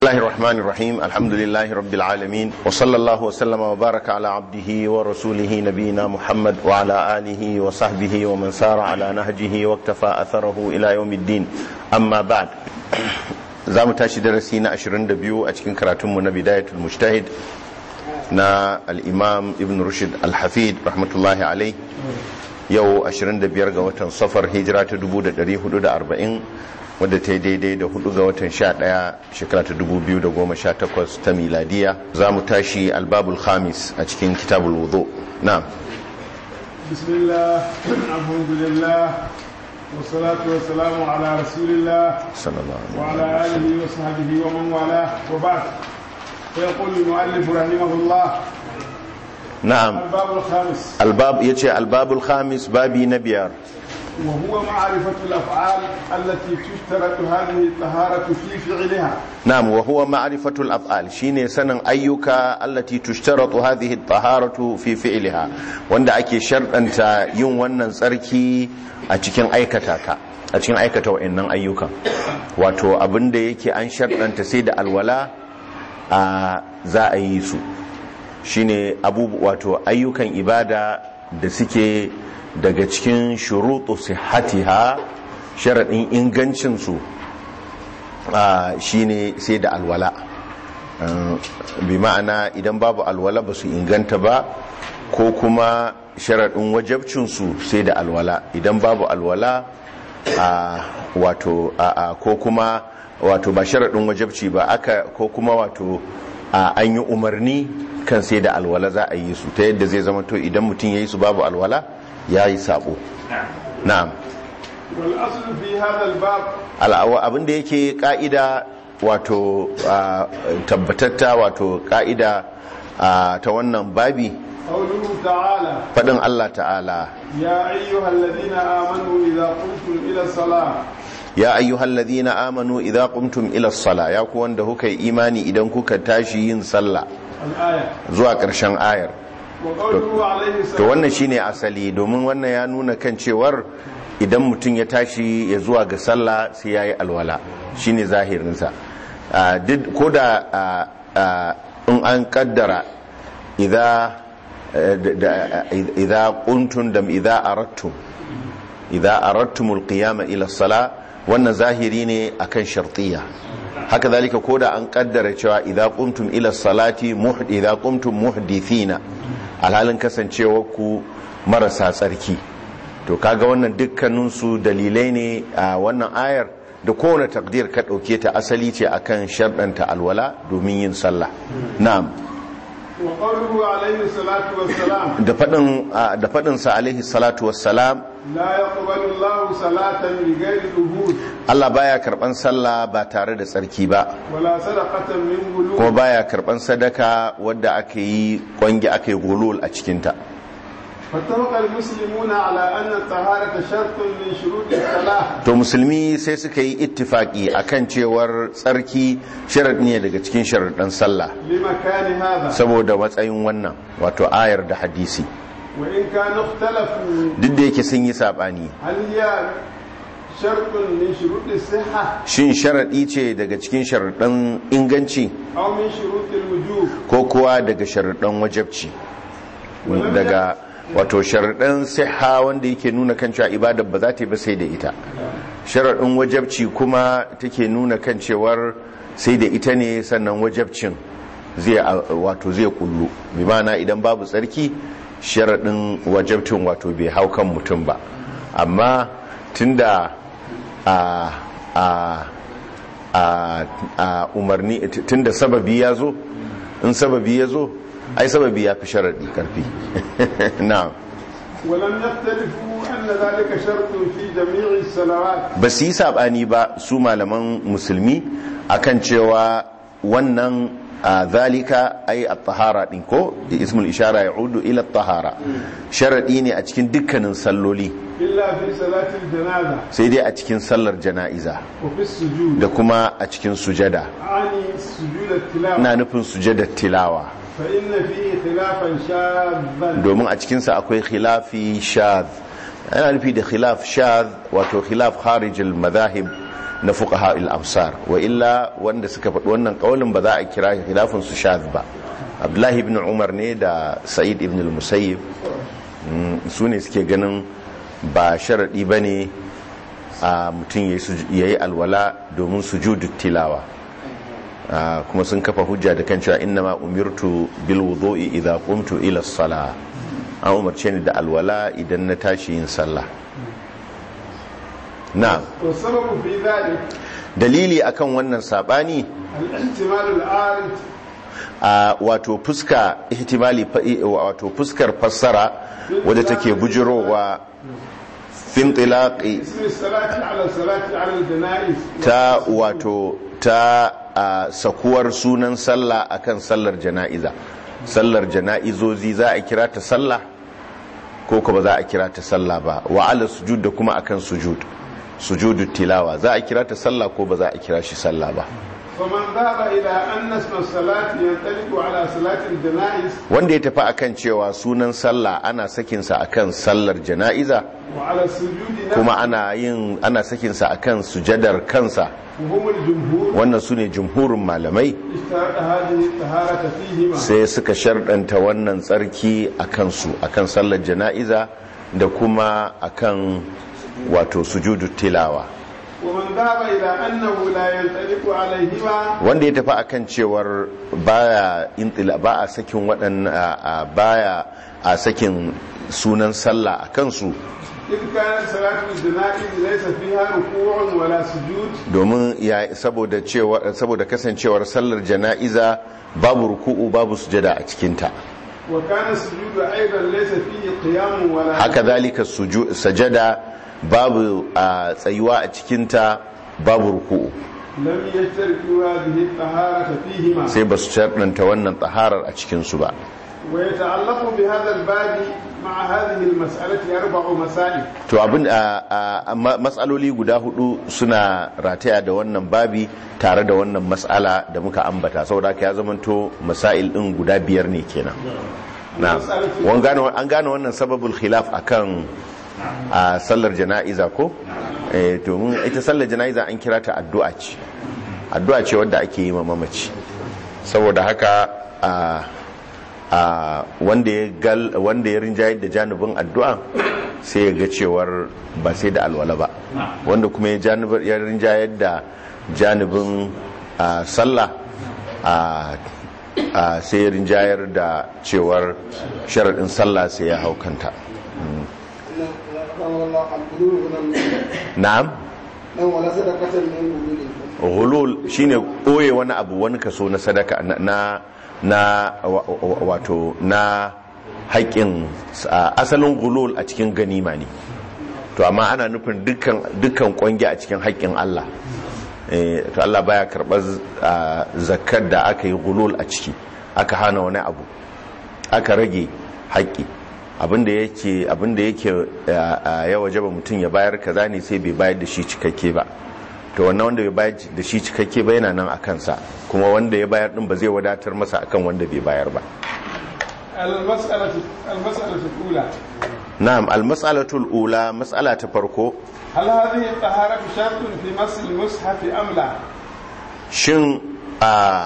الله الرحمن الرحيم الحمد لله رب العالمين وصلى الله وسلم وبارك على عبده ورسوله نبينا محمد وعلى آله وصحبه ومن سار على نهجه واكتفى أثره إلى يوم الدين أما بعد زام تاشي درسينا أشرين دبيو أتكين كراتم بداية المجتهد نا الإمام ابن رشد الحفيد رحمة الله عليه yau 25 ga watan safar hijira ta 1440 wadda ta yi daidai da 4 ga watan 11 shekara ta 2018 ta miladiya za mu tashi albabul khamis a cikin kitabul wudu na bismillah alhamdulillah wasalatu wasalamu ala rasulillah wa ala alihi wa sahbihi wa man wala wa ba'd فيقول المؤلف رحمه الله na'am الباب الخامس albab yace albabul khamis babi na biyar وهو معرفة الأفعال التي تشترط هذه الطهارة في فعلها na'am wa huwa ma'rifatul af'al shine sanin ayyuka allati tushtaratu hadhihi at-taharatu fi fi'liha wanda ake sharɗanta yin wannan tsarki a cikin aikata ta a cikin aikata wa'annan ayyukan wato abinda yake an sharɗanta sai da alwala a za a yi su shine abubu wato ayyukan ibada da suke daga cikin shuruɗu sihatiha sharaɗin ingancinsu shine sai da alwala bi ma'ana idan babu alwala ba su inganta ba ko kuma sharaɗin wajabcinsu sai da alwala idan babu alwala wato ko kuma wato ba sharaɗin wajabci ba aka ko kuma wato an yi umarni kan sai da alwala za a yi su ta yadda zai zama to idan mutum ya yi su babu alwala ya yi sabo na'am والأصل في هذا الباب al'awa abinda yake ka'ida wato tabbatatta wato ka'ida ta wannan babi قوله تعالى faɗin Allah ta'ala يا أيها الذين آمنوا إذا قمتم إلى الصلاة ya ayyuhal ladhina amanu idza qumtum ila as-sala ya ku wanda kuka yi imani idan kuka tashi yin sallah الآية zuwa ƙarshen ayar وقوله عليه to السلام wannan shine asali domin wannan ya nuna kan cewar idan mutum ya tashi ya zuwa ga sallah sai yayi alwala shine zahirinsa Ah, duk ko da ah, ah, in an kaddara idza eh, da- da- idza quntum dam idza aradtum idza aradtumul qiyama ila sala wannan zahiri ne akan shartiyya haka zalika ko da an kaddara cewa idza qumtum ila salati muhd idza qumtum muhdithina alhalin kasancewar ku marasa tsarki to kaga wannan dukkanin su dalilai ne a wannan ayar da kowane takdir ka dauke ta asali ce akan sharɗanta alwala domin yin sallah na'am وقوله عليه الصلاة والسلام da faɗin da faɗin sa alaihi salatu wassalam لا يقبل الله صلاة بغير طهور Allah baya karban sallah ba tare da tsarki ba ولا صدقة من kuma غلول baya karban sadaka wadda aka yi kwangi aka yi gulul a cikinta فاتفق المسلمون على أن الطهارة شرط من شروط الصلاة to musulmi sai suka yi ittifaki akan cewar tsarki sharad ne daga cikin sharaɗin sallah لمكان هذا saboda matsayin wannan wato ayar da hadisi وإن كان اختلفوا duk da yake sun yi saɓani هل هي شرط من شروط الصحة shin sharaɗi ce daga cikin sharaɗin inganci أو من شروط الوجوب ko kuwa daga sharaɗin wajabci daga wato sharaɗin siha wanda yake nuna kan cewa ibadar ba za ta yi ba sai da ita sharaɗin wajabci kuma take nuna kan cewar sai da ita ne sannan wajabcin zai wato zai kullu bi ma'ana idan babu tsarki sharaɗin wajabcin wato bai hau kan mutum ba amma tunda a a a a umarni tunda sababi ya zo in sababi ya zo ai sababi ya fi sharaɗi karfi na'am ولم يختلفوا أن ذلك شرط في جميع الصلوات ba su yi saɓani ba su malaman musulmi akan cewa wannan a zalika ai a tahara ɗin ko ismul ishara ya udu ila tahara sharaɗi ne a cikin dukkanin salloli إلا في صلاة الجنازة sai dai a cikin sallar jana'iza وفي السجود da kuma a cikin sujada أعني سجود التلاوة ina nufin sujadar tilawa فإن فيه خلافا شاذا domin a cikinsa akwai khilafi shadh ana nufi da khilaf shadh wato khilaf kharijil madahib na fuqaha al-amsar wa illa wanda suka faɗi wannan kaulin ba za a kira khilafin su shadh ba abdullahi ibn umar ne da sa'id ibn al-musayyib su ne suke ganin ba sharaɗi ba ne a mutum ya yi alwala domin sujudu tilawa kuma sun kafa hujja da kan cewa inna ma umirtu bil wudu'i idza qumtu ila sala an umarce ni da alwala idan na tashi yin sallah na والسبب في ذلك dalili akan wannan sabani الاحتمال العارض a wato fuska ihtimali wato fuskar fassara wadda take bujirowa fintilaqi اسم الصلاة على الصلاة على الجنائز ta wato ta a, sakuwar sunan sallah akan sallar jana'iza sallar jana'izozi za a kira ta sallah ko kuma za a kira ta sallah ba wa ala sujud da kuma akan sujud sujudu tilawa za a kira ta sallah ko ba za a kira shi sallah ba فمن ذهب إلى أن اسم الصلاة ينطلق على صلاة الجنائز wanda ya tafi akan cewa sunan sallah ana sakinsa akan sallar jana'iza وعلى السجود kuma نفسه ana yin ana sakinsa akan sujadar kansa وهم الجمهور wannan su ne jumhurin malamai اشترط هذه الطهارة فيهما sai suka sharɗanta wannan tsarki a kansu akan sallar jana'iza da kuma akan wato sujudu tilawa ومن ذهب إلى أنه لا ينطلق عليهما wanda ya tafi akan cewar baya intila ba a sakin waɗannan baya a sakin sunan sallah a kansu إذ كانت صلاة الجنائز ليس فيها ركوع ولا سجود domin ya saboda cewa saboda kasancewar sallar jana'iza babu ruku'u babu sujada a cikinta وكان السجود أيضا ليس فيه قيام ولا haka zalika suju- sajada babu a tsayuwa a cikinta babu ruku'u لم يشتركوا هذه الطهارة فيهما sai ba su sharɗanta wannan tsaharar a cikinsu ba ويتعلق بهذا الباب مع هذه المسألة أربع مسائل to abin a a- ma- matsaloli guda hudu suna rataya da wannan babi tare da wannan matsala da muka ambata saboda haka ya zamanto masail din guda biyar ne kenan na wan gane an gane wannan sababul khilaf akan a sallar jana'iza ko eh to mun ita sallar jana'iza an kira ta addu'a ce addu'a ce wadda ake yi ma mamaci saboda haka a a wanda ya gal wanda ya rinjayar da janibin addu'a sai ya ga cewar ba sai da alwala ba wanda kuma ya janibar ya rinjayar da janibin a, sallah a a sai ya rinjayar da cewar sharaɗin sallah sai ya hau kanta na'am dan wala sadaqatan min gululi ghulul shine ɓoye wani abu wani kaso na sadaka na na na wa- wa- wato na haƙƙin a- asalin gulul a cikin ganima ne to amma ana nufin dukkan dukkan kwangi a cikin haƙƙin Allah Eh, to Allah baya karɓar ah, zakkar da aka yi gulul a ciki aka hana wani abu aka rage haƙƙi abinda yake abinda yake ah, ah, ya wajaba mutum ya bayar kaza ne sai bai bayar da shi cikakke ba to wannan wanda bai bayar da shi cikakke ba yana nan a kansa kuma wanda ya bayar din ba zai wadatar masa akan wanda bai bayar ba المسألة المسألة الأولى na'am almas'alatul ula mas'ala ta farko هل هذه الطهارة شرط في مس المصحف أم لا؟ shin a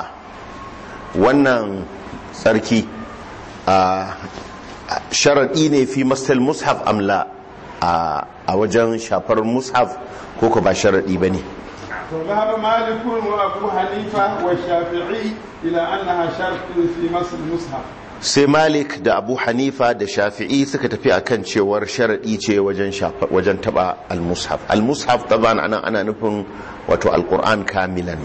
wannan tsarki a sharaɗi ne fi masal mushaf amla a wajen shafar mushaf ko ko ba sharaɗi ba ne وذهب مالك وأبو حنيفة والشافعي إلى أنها شرط في مس المصحف sai malik da abu hanifa da shafi'i suka tafi akan cewar sharaɗi ce wajen shafa- wajen taba al-mushaf al-mushaf taban anan ana nufin wato al-qur'an kamilan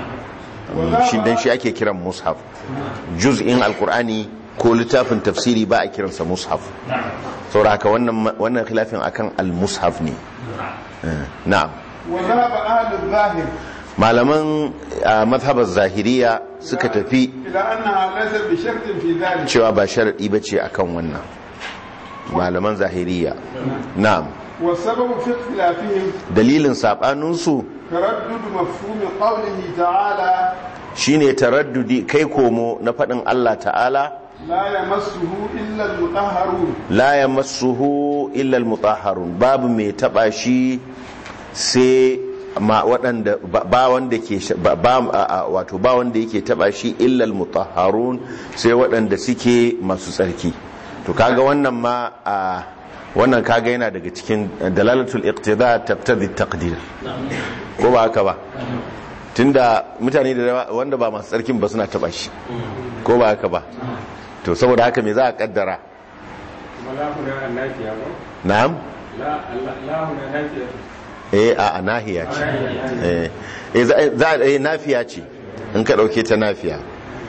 shi dan shi ake kiran mushaf juz'in al-qur'ani ko littafin tafsiri ba a kiransa mushaf saboda haka wannan wannan khilafin akan al-mushaf ne Eh, na'am وذهب أهل الظاهر malaman ah, mazhabar zahiriya suka tafi إلى أنها ليست بشرط في ذلك cewa ba sharaɗi ba ce akan wannan malaman zahiriya na'am والسبب في اختلافهم dalilin saɓaninsu تردد مفهوم قوله تعالى shine taraddudi kai komo na faɗin Allah ta'ala لا يمسه إلا المطهرون la yamassuhu illa almutahharun babu mai taba shi sai ma waɗanda ba- ba wanda ke sh- ba ba- a- a- wato ba wanda yake taba shi illa almutahharun sai waɗanda suke masu tsarki to kaga wannan ma a wannan kaga yana daga cikin dalalatul iqtida tabtadi taqdir ko ba haka ba tunda mutane da yawa wanda ba masu tsarkin ba suna taba shi ko ba haka ba to saboda haka me za a kaddara ولا هنا النافية na'am لا لا هنا نافية eh a a nahiya ce eh eh, za za eh nafiya ce in ka dauke ta nafiya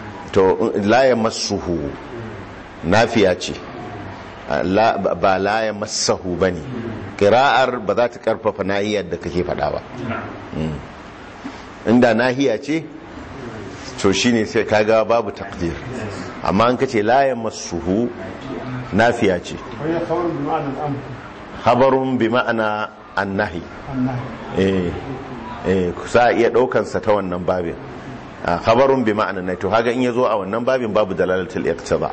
to la yamassuhu nafiya ce Ah, la ba la yamassahu bane qira'ar ba za ta karfafa nahiyar da kake fada ba Mm. inda nahiya ce to shine sai kaga babu takdir amma an kace la yamassuhu nafiya ce وهي خبر بمعنى الامر habarun bi ma'ana annahi النهي eh eh kusa iya daukan sa ta wannan babin Ah, khabarun bi ma'ana na to haga in yazo a wannan babin babu dalalatul iqtiba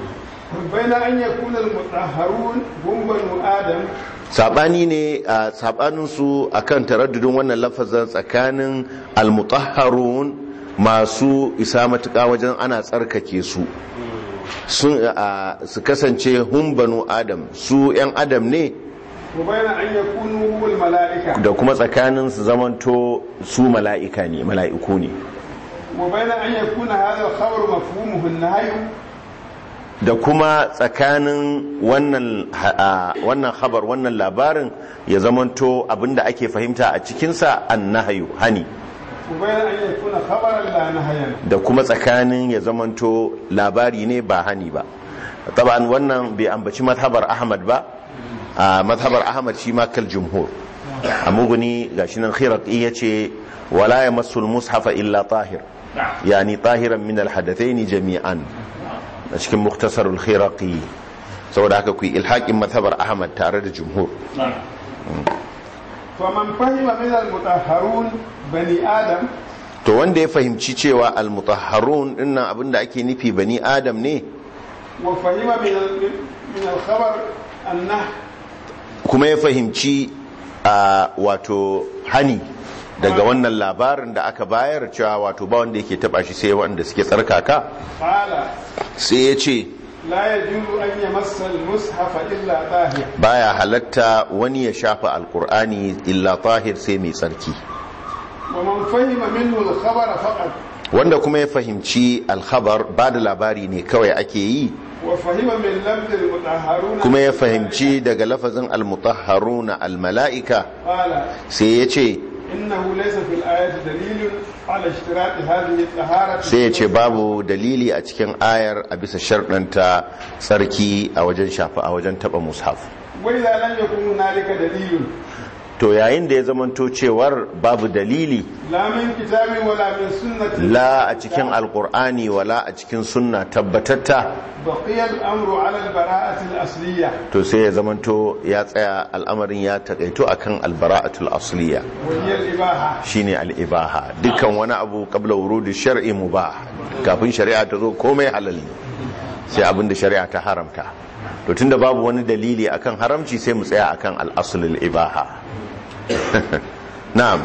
بين ان يكون المطهرون هم بنو ادم sabani ne a sabanin su akan taraddudin wannan lafazin tsakanin almutahharun masu isa matuƙa wajen ana tsarkake su sun a, su kasance hum banu adam su yan adam ne وبين ان يكونوا هم الملائكه da kuma tsakanin su zamanto su mala'ika ne mala'iku ne وبين ان يكون هذا الخبر مفهومه النهي da kuma tsakanin wannan ha- a, wannan khabar wannan labarin ya zamanto abinda ake fahimta a cikinsa annahayu hani وبين ان يكون خبرا لا نهيا da kuma tsakanin ya zamanto labari ne ba hani ba taban wannan bai ambaci mazhabar ahmad ba a mazhabar ahmad shi ma kal jumhur a muguni gashi nan khiraqi yace wala yamassul mushafa illa tahir yani tahiran min al hadathaini jami'an a cikin muktasarul khiraqi saboda haka ku yi ilhaqin mazhabar ahmad tare da jumhur فمن فهم من المطهرون بني ادم to wanda ya fahimci cewa al mutahharun dinnan abinda ake nufi bani adam ne وفهم من ال- من الخبر النهي kuma ya fahimci a wato hani daga wannan labarin da aka bayar cewa wato ba wanda yake taba shi sai wanda suke tsarkaka قال sai ya ce لا يجوز ان يمس المصحف الا طاهر baya halatta wani ya shafa alkur'ani illa tahir sai mai tsarki ومن فهم منه الخبر فقط wanda kuma ya fahimci alkhabar ba da labari ne kawai ake yi وفهم من لفظ المطهرون kuma ya fahimci daga lafazin almutahharuna almala'ika قال sai ya ce انه ليس في الايه دليل على اشتراط هذه الطهاره sai ya ce babu dalili a cikin ayar a bisa sharɗanta tsarki a wajen shafa a wajen taɓa mushaf واذا لم يكن هنالك دليل to yayin da ya zamanto cewar babu dalili لا من كتاب ولا من سنه la a cikin alkur'ani wala a cikin sunna tabbatatta بقي الامر على البراءه الاصليه to sai ya zamanto ya tsaya al'amarin ya takaito akan albara'atul asliya وهي الاباحه shine al'ibaha dukkan wani abu qabla wurudi shar'i mubah kafin shari'a ta zo komai halal ne sai abinda shari'a ta haramta to tunda babu wani dalili akan haramci sai mu tsaya akan al-aslul ibaha na'am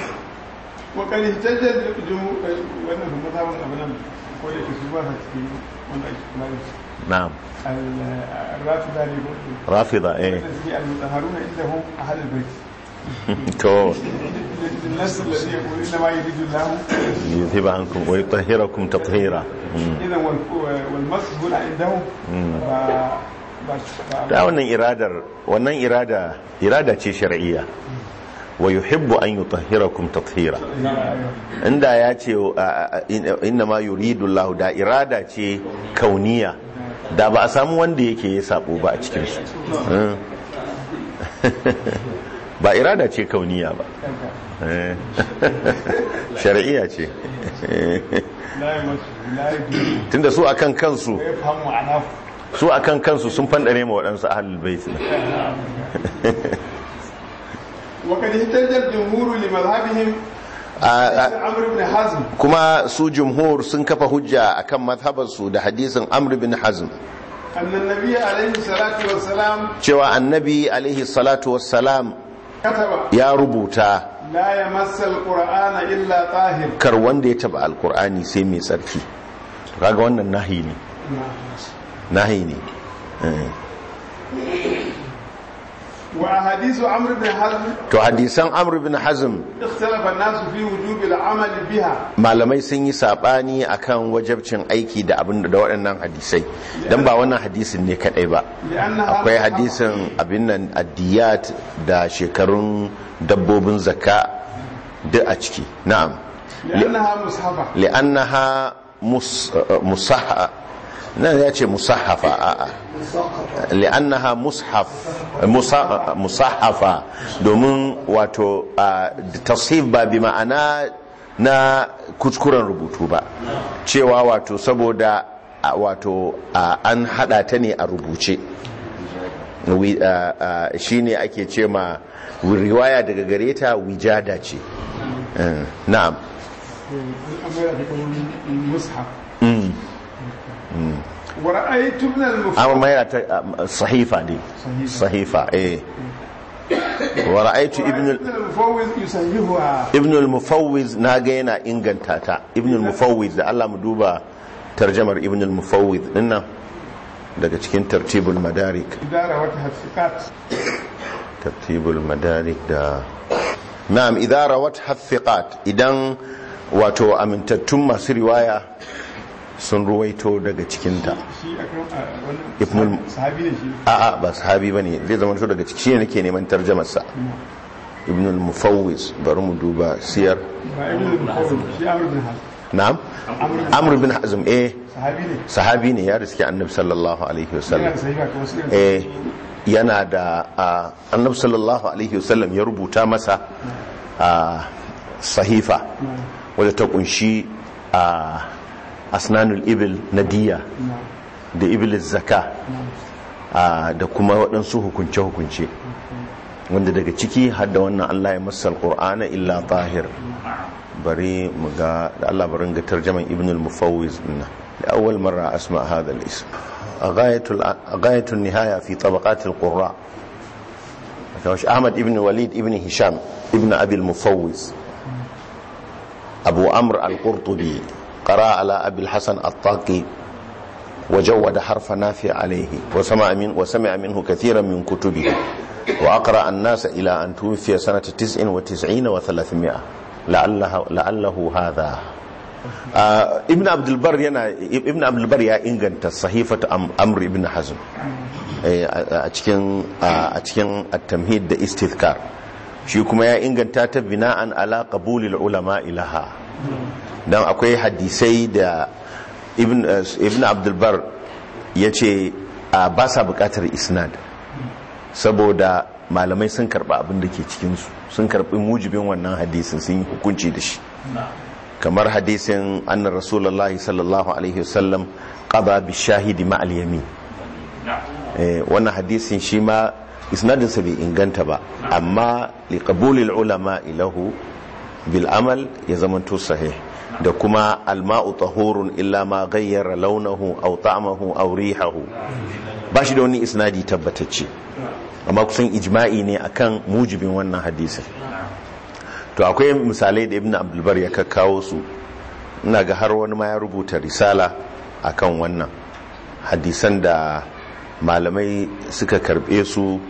وقد اهتج الجمهور wannan kuma mazhabin abu nan ko da ke su ba sa cikin wanda ake kula da su na'am الرافضه ne ko rafida eh wanda suke المطهرون عندهم اهل البيت to الناس الذي يقول انما يريد الله yuzhiba ankum wa yutahhirakum tathira اذا والمسح هنا عندهم ba ba da wannan iradar wannan irada irada ce shar'iyya wa yuhibbu an yutahhirakum tathira inda ya ce inna ma yuridu Allah da irada ce kauniya da ba a samu wanda yake ya sabo ba a cikin su ba irada ce kauniya ba shar'iyya ce لا يمس لا يجوز tunda su akan kansu ويفهم معناه su akan kansu sun fandare ma waɗansu ahlul bait ne وقد اهتج الجمهور لمذهبهم عمرو بن حزم kuma su jumhur sun kafa hujja akan mazhabarsu da hadisin amr bin hazm أن النبي عليه الصلاة والسلام cewa annabi alaihi salatu wassalam كتب ya rubuta لا يمس القرآن إلا طاهر kar wanda ya taba alkur'ani sai mai tsarki kaga wannan nahi ne nahi ne Eh. وأحاديث عمرو بن حزم to hadisan amr bin hazm اختلف الناس في وجوب العمل بها malamai sun yi sabani akan wajabcin aiki da abin da waɗannan hadisai dan ba wannan hadisin ne kadai ba لأنها akwai hadisin abin nan addiyat da shekarun dabbobin zakka duk a ciki na'am لأنها مصحفة li'annaha mus musahha nan ya ce musahhafa a'a li'annaha mushaf musa- musahhafa domin wato a, tashif ba bi ma'ana na kuskuren rubutu ba cewa wato saboda a, wato a, an hada ta ne a rubuce Wi- a, a, shine ake ce ma riwaya daga gare ta wijada ce Eh, na'am مصحف ورأيت ابن المفتي amma mai ta sahifa ne sahifa eh wa ra'aytu ibn ابن المفوض يصححها ibn al-mufawwiz naga yana inganta ta ibn al-mufawwiz da Allah mu duba tarjamar ibn al-mufawwiz dinnan daga cikin tartibul madarik إدارة وتحقيقات tartibul madarik da na'am idza rawat hafiqat idan wato amintattun masu riwaya sun ruwaito daga cikinta شيء أكرم ابن الم- صحابي ne shi a'a ba sahabi bane zai zama to daga ciki shine nake neman tarjumar sa ibn al-mufawwiz bari mu duba siyar ba ibn al-mufawwid shi amr bin hazm na'am amr bin hazm eh sahabi ne sahabi ne ya riski annabi sallallahu alaihi yana wasallam da sahiha kuma su eh yana da ah, annabi sallallahu alaihi wasallam ya rubuta masa ah, sahifa wadda ta kunshi a asnanul ibil na diya da ibil zaka ah, da kuma waɗansu hukunce-hukunce wanda daga ciki har da wannan Allah ya masal qur'ana illa tahir bari mu ga da Allah barin ga tarjaman ibn al-mufawwiz dinna da awwal marra asma hadha al-ism ghayatul ghayatul nihaya fi tabaqat al-qurra kawash Ahmad ibn Walid ibn Hisham ibn Abi al-Mufawwiz Abu Amr al-Qurtubi qara ala Abi al-Hasan at-Taqi وجود حرف نافع عليه وسمع من وسمع منه كثيرا من كتبه وأقرأ الناس إلى أن توفي سنة تسع وتسعين وثلاثمائة لعله, لعله هذا آه ابن عبد البر ينا ابن عبد البر يا إنجنت صحيفة أم أمر ابن حزم a cikin a cikin at-tamhid da istithkar shi kuma ya inganta ta bina'an ala qabulil ulama ilaha dan akwai hadisai da ibn ibn abdul bar yace ba sa bukatar isnad saboda malamai sun karba abin da ke cikin su sun karbi mujibin wannan hadisin sun yi hukunci da shi kamar hadisin anna rasulullahi sallallahu alaihi wasallam qada bi shahidi ma al yamin wannan hadisin shi ma isnadinsa bai inganta ba amma liqabulil ulama ilahu bil amal ya zamanto sahih da kuma alma'u tahurun illa ma ghayyara launahu aw ta'amahu aw rihahu ba shi da wani isnadi tabbatacce amma kusan ijma'i ne akan mujibin wannan hadisin to akwai misalai da ibnu abdul bar ya kakkawo su ina ga har wani ma ya rubuta risala akan wannan hadisan da malamai suka karbe su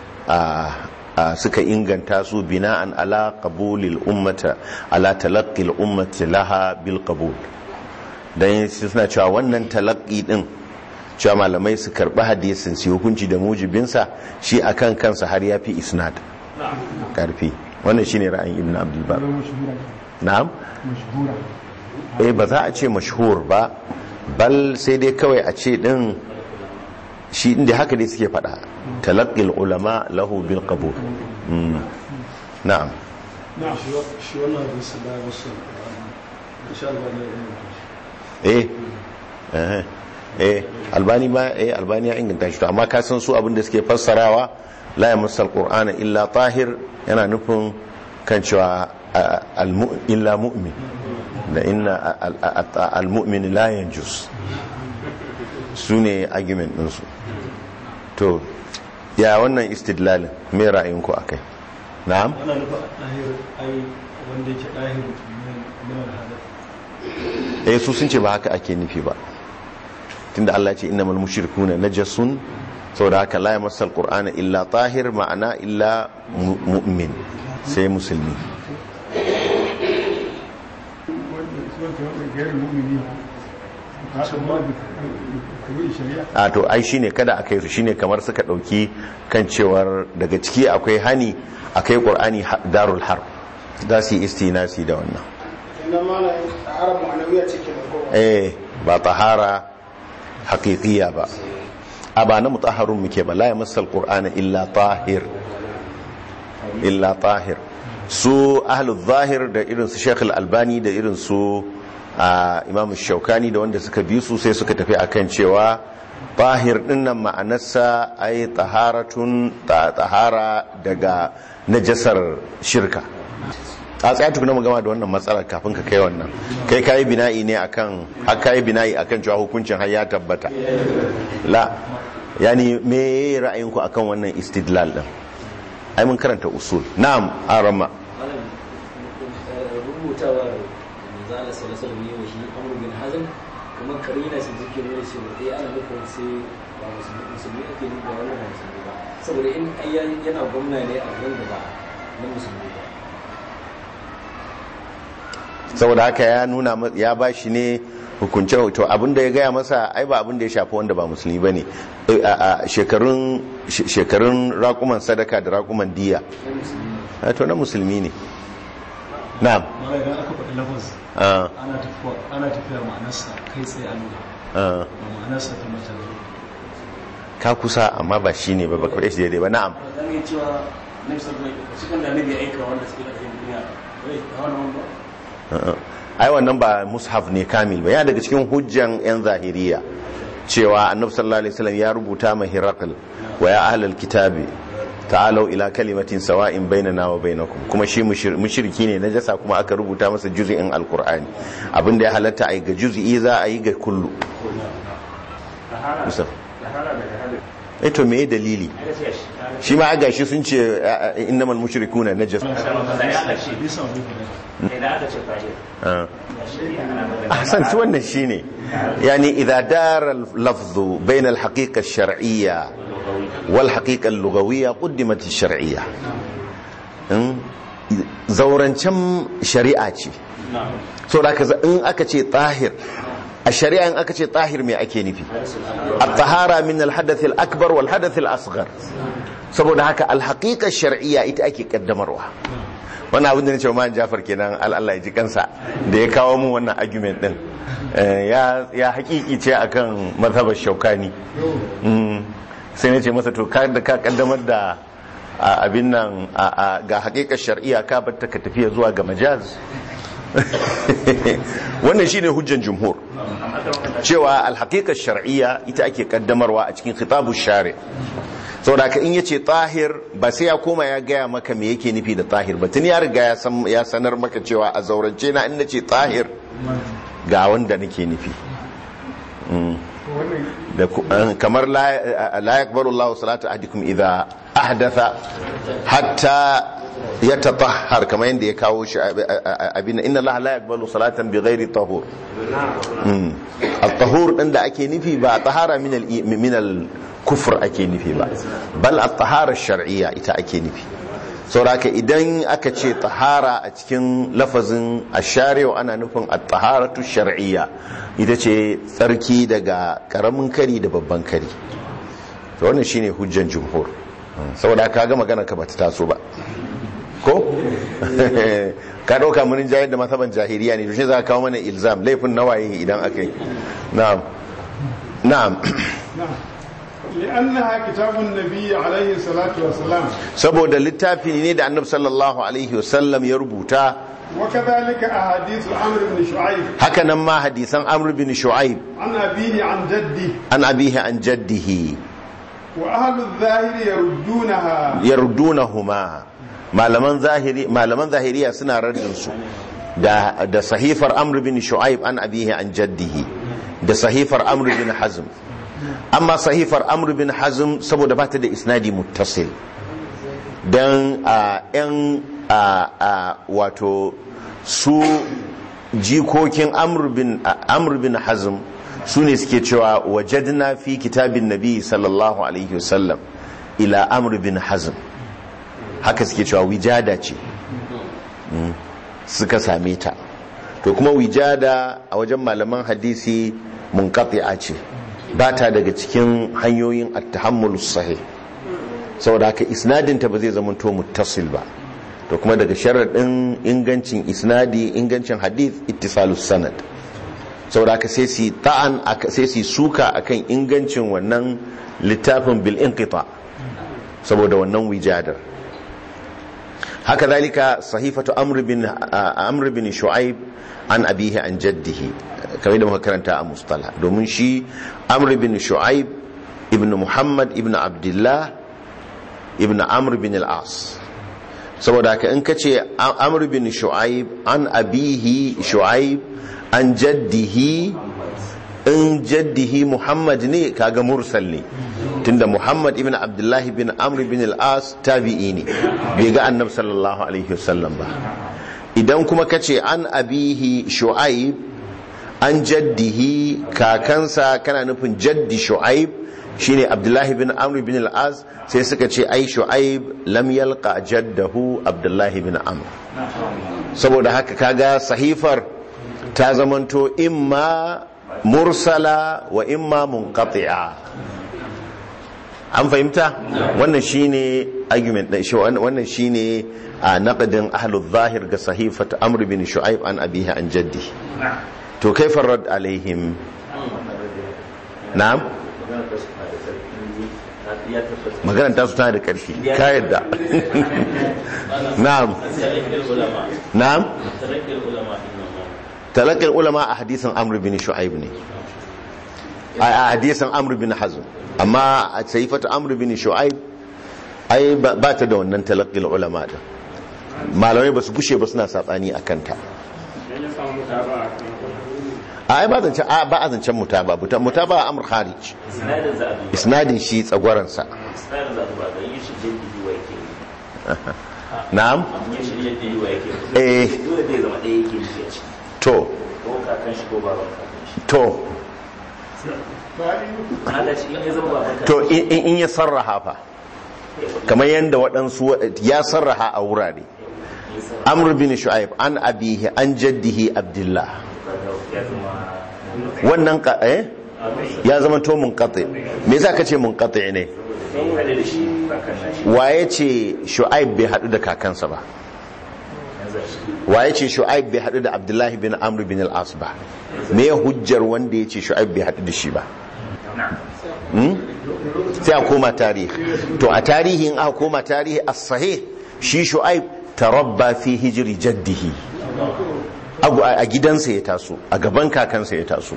a suka inganta su bina'an ala qabulil ummata ala talaqqil ummati laha bil qabul dan suna cewa wannan talaqqi din cewa malamai su karbi hadisin su hukunci da mujibinsa shi akan kansa har yafi isnad karfi wannan shine ra'ayin ibnu abdul bar na'am eh ba za a ce mashhur ba bal sai dai kawai a ce din shi inda haka dai suke fada talaqqil ulama lahu bil qabul na'am shi wannan hadisi da wasu insha Allah ne eh eh eh albani ma eh albani ya inganta shi to amma ka san su abin da suke fassarawa la yamassal qur'ana illa tahir yana nufin kan cewa illa mu'min da inna al-mu'min la yanjus su ne argument ɗinsu to ya wannan istidlalin mai ra'ayinku a kai na'am ana nufa ɗahir ai wanda yake ɗahir min al-hadath eh su sun ce ba haka ake nufi ba tunda Allah ya ce innamal mushrikuna najasun saboda haka la yamassal qur'ana illa tahir ma'ana illa mu- mu'min sai musulmi wanda su wanda wanda gairin mu'mini ka haɗa wani da kawai shari'a a to ai shine kada akai su shine kamar suka dauki kan cewar daga ciki akwai hani akai qur'ani ha- darul harb za su yi istinasi da wannan sannan ma na arab ma'anawiya ce ke da kowa eh ba tahara haqiqiyya ba a ba na mutahharun muke ba la yamassal qur'ana illa tahir illa tahir su ahlul zahir da irin su Sheikh al-Albani da irin su a Imam Shaukani da wanda suka bi su sai suka tafi akan cewa tahir dinnan ma'anarsa ay taharatun ta tahara daga najasar shirka a tsaya tukuna mu gama da wannan matsalar kafin ka kai wannan kai kayi bina'i ne akan har kayi bina'i akan cewa hukuncin har ya tabbata la yani me ra'ayinku akan wannan istidlal din ai mun karanta usul na'am arama malam rubutawar manzala sallallahu alaihi wasallam shi amru bin hazm kuma karina shi take nuna cewa eh ana nufin sai ba musulmi musulmi ake nufi ba wannan ba musulmi ba saboda in ai ya- yana gwamna ne a wurin da ba na musulmi ba saboda haka ya nuna ma- ya ba shi ne hukunce to abinda ya gaya masa ai ba abinda ya shafi wanda ba musulmi bane Eh, a a shekarun she- shekarun raƙuman sadaka da raƙuman diya na musulmi ne Ah, to na musulmi ne na'am mara idan aka faɗi lafaz ah ana tafiya ana tafiya ma'anarsa kai tsaye a nuna ah ba ma'anarsa ta mace ba ka kusa amma ba shi ne ba ba kwaɗe shi daidai ba na'am zan iya cewa na bisa mai cikin da nabi aika wanda suke ƙarfin duniya wai da wannan ba Uh-uh. ai wannan ba mushaf ne kamil ba ya daga cikin hujjan yan zahiriya cewa annabi sallallahu alaihi wasallam ya rubuta ma hiraqal wa ya ahlal kitabi ta'alu ila kalimatin sawa'in bainana wa bainakum kuma shi mushir- mushriki ne najasa kuma aka rubuta masa juz'in alqur'ani abinda ya halatta ai ga juz'i za a yi ga kullu tahara Musaf. tahara daga hadin eh to me dalili aka ce shi shi ma aga shi sun ce uh, uh, innamal mushrikuna najas bisa wani fara idan aka ce fahim uh. shari'a ana magana أحسنت wannan shine يعني إذا دار اللفظ بين الحقيقة الشرعية والحقيقة اللغوية قدمت الشرعية زورنشم شريعة so da ka in aka ce tahir a shari'a in aka ce tahir me ake nufi at-tahara min al-hadath al-akbar wal hadath al-asghar saboda haka al-haqiqa shar'iyya ita ake kaddamarwa wannan abin da nace wa man Jafar kenan al Allah ya ji kansa da ya kawo mun wannan argument din Eh, ya ya hakiki ce akan mazhabar Shaukani Mm. sai nace masa to ka da ka kaddamar da a abin nan a- a- ga haqiqa shar'iyya ka batta ka tafiya zuwa ga majaz wannan shine hujjan jumhur cewa alhaqiqa shar'iyya ita ake kaddamarwa a cikin khitabu shari saboda ka in yace tahir ba sai ya koma ya gaya maka me yake nufi da tahir ba tun ya riga ya san ya sanar maka cewa a zaurance na in nace tahir ga wanda nake nufi Mm. da ku- eh, kamar la la yaqbalu Allahu salata ahadikum idha ahdatha hatta yatatahhar kamar yadda ya kawo shi abin inna Allah la yaqbalu salatan bighairi tahur Mm. at-tahur din da ake nufi ba tahara min al min al kufr ake nufi ba bal at-tahara shar'iyya ita ake nufi sauraka idan aka ce tahara a cikin lafazin ashari'u ana nufin at-taharatu shar'iyya ita ce tsarki daga karamin kari da babban kari to wannan shine hujjan jumhur saboda ka ga magana ka bata taso ba ko ka dauka mun jayar da masaban jahiliya ne to shi za ka kawo mana ilzam laifin nawaye idan aka yi na'am na'am لأنها كتاب النبي عليه الصلاة والسلام saboda littafi ne da annabi sallallahu alaihi wasallam ya rubuta وكذلك أحاديث عمرو بن شعيب haka nan ma hadisan amr bin shu'aib عن أبيه عن جده an abihi an jaddihi وأهل الظاهر يردونها yardunahuma malaman zahiri malaman zahiriya suna raddin su da da sahifar amr bin shu'aib an abihi an jaddihi da sahifar amr bin hazm amma sahifar amr bin hazm saboda bata da isnadi muttasil don a yan a wato su jikokin amr bin hazm su ne suke cewa wajadna fi kitabin nabi sallallahu alaihi wasallam ila amr bin hazm haka suke cewa wijada ce suka same ta to kuma wijada a wajen malaman hadisi munqati'a ce ba ta daga cikin hanyoyin at-tahammul sahih saboda haka isnadinta ba zai zama to muttasil ba to kuma daga sharaɗin ingancin isnadi ingancin hadith ittisalus sanad saboda haka sai su ta'an sai su suka akan ingancin wannan littafin bil inqita saboda wannan wijadar haka zalika sahifatu amr bin amr bin shu'aib an abihi an jaddihi kamar da muka karanta a mustala domin shi amr bin shu'aib ibn muhammad ibn abdullah ibn amr bin al-as saboda haka in kace amr bin shu'aib an abihi shu'aib an jaddihi in jaddihi muhammad ne kaga mursal ne tunda muhammad ibn abdullahi bin amr bin al-as tabi'i ne bai ga annab sallallahu alaihi wasallam ba idan kuma kace an abihi shu'aib an jaddihi kakansa kana nufin jaddi shu'aib shine abdullahi bin amr bin al-as sai suka ce ai shu'aib lam yalqa jaddahu abdullahi bin amr saboda haka kaga sahifar ta zamanto imma mursala wa imma munqati'a an fahimta wannan shine argument da shi wannan shine a naqdin ahlul zahir ga sahifat amr bin shu'aib an abihi an jaddi to kaifa rad alaihim na'am maganar tasu tana da ƙarfi ka yadda na'am na'am talakin ulama a hadisin amr bin shu'aib ne a hadisin amr bin hazm amma a saifata amr bin shu'aib ai ba ta da wannan talakin ulama da malamai ba su gushe ba suna saɓani a kanta a ai ba zancen ba a zancen mutaba mutaba a amur kharij isnadin shi tsagwaransa na'am eh to to to in ya sarraha fa kamar yadda waɗansu ya sarraha a wurare amr bin shu'aib an abihi an jaddihi abdullah wannan ka eh ya zama to munqati me yasa kace munqati ne waye ce shu'aib bai hadu da kakansa ba waye ce shu'aib bai hadu da abdullahi bin amr bin al-as ba me ya hujjar wanda ya ce shu'aib bai hadu da shi ba sai a koma tarihi to a tarihi in aka koma tarihi as-sahih shi shu'aib tarabba fi hijri jaddihi a gidansa ya taso a gaban kakansa ya taso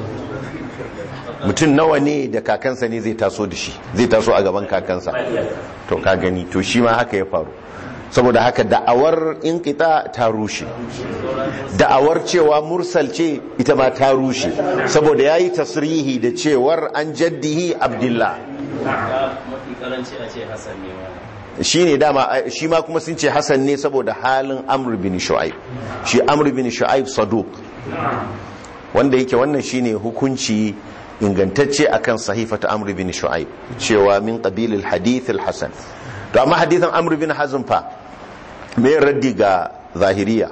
mutum nawa ne da kakansa ne zai taso da shi zai taso a gaban kakansa to ka gani to shi ma haka ya faru saboda haka da'awar inkita ta rushe da'awar cewa mursal ce ita ma ta rushe saboda ya yi tasirihi da cewar an jaddihi abdullah shi ne dama shi ma kuma sun ce hassan ne saboda halin amr bin shu'aib shi amr bin shu'aib saduk wanda yake wannan shine hukunci ingantacce akan sahifata amr bin shu'aib cewa min qabilil hadith al-hasan to amma hadithan amr bin hazm fa me raddi ga zahiriya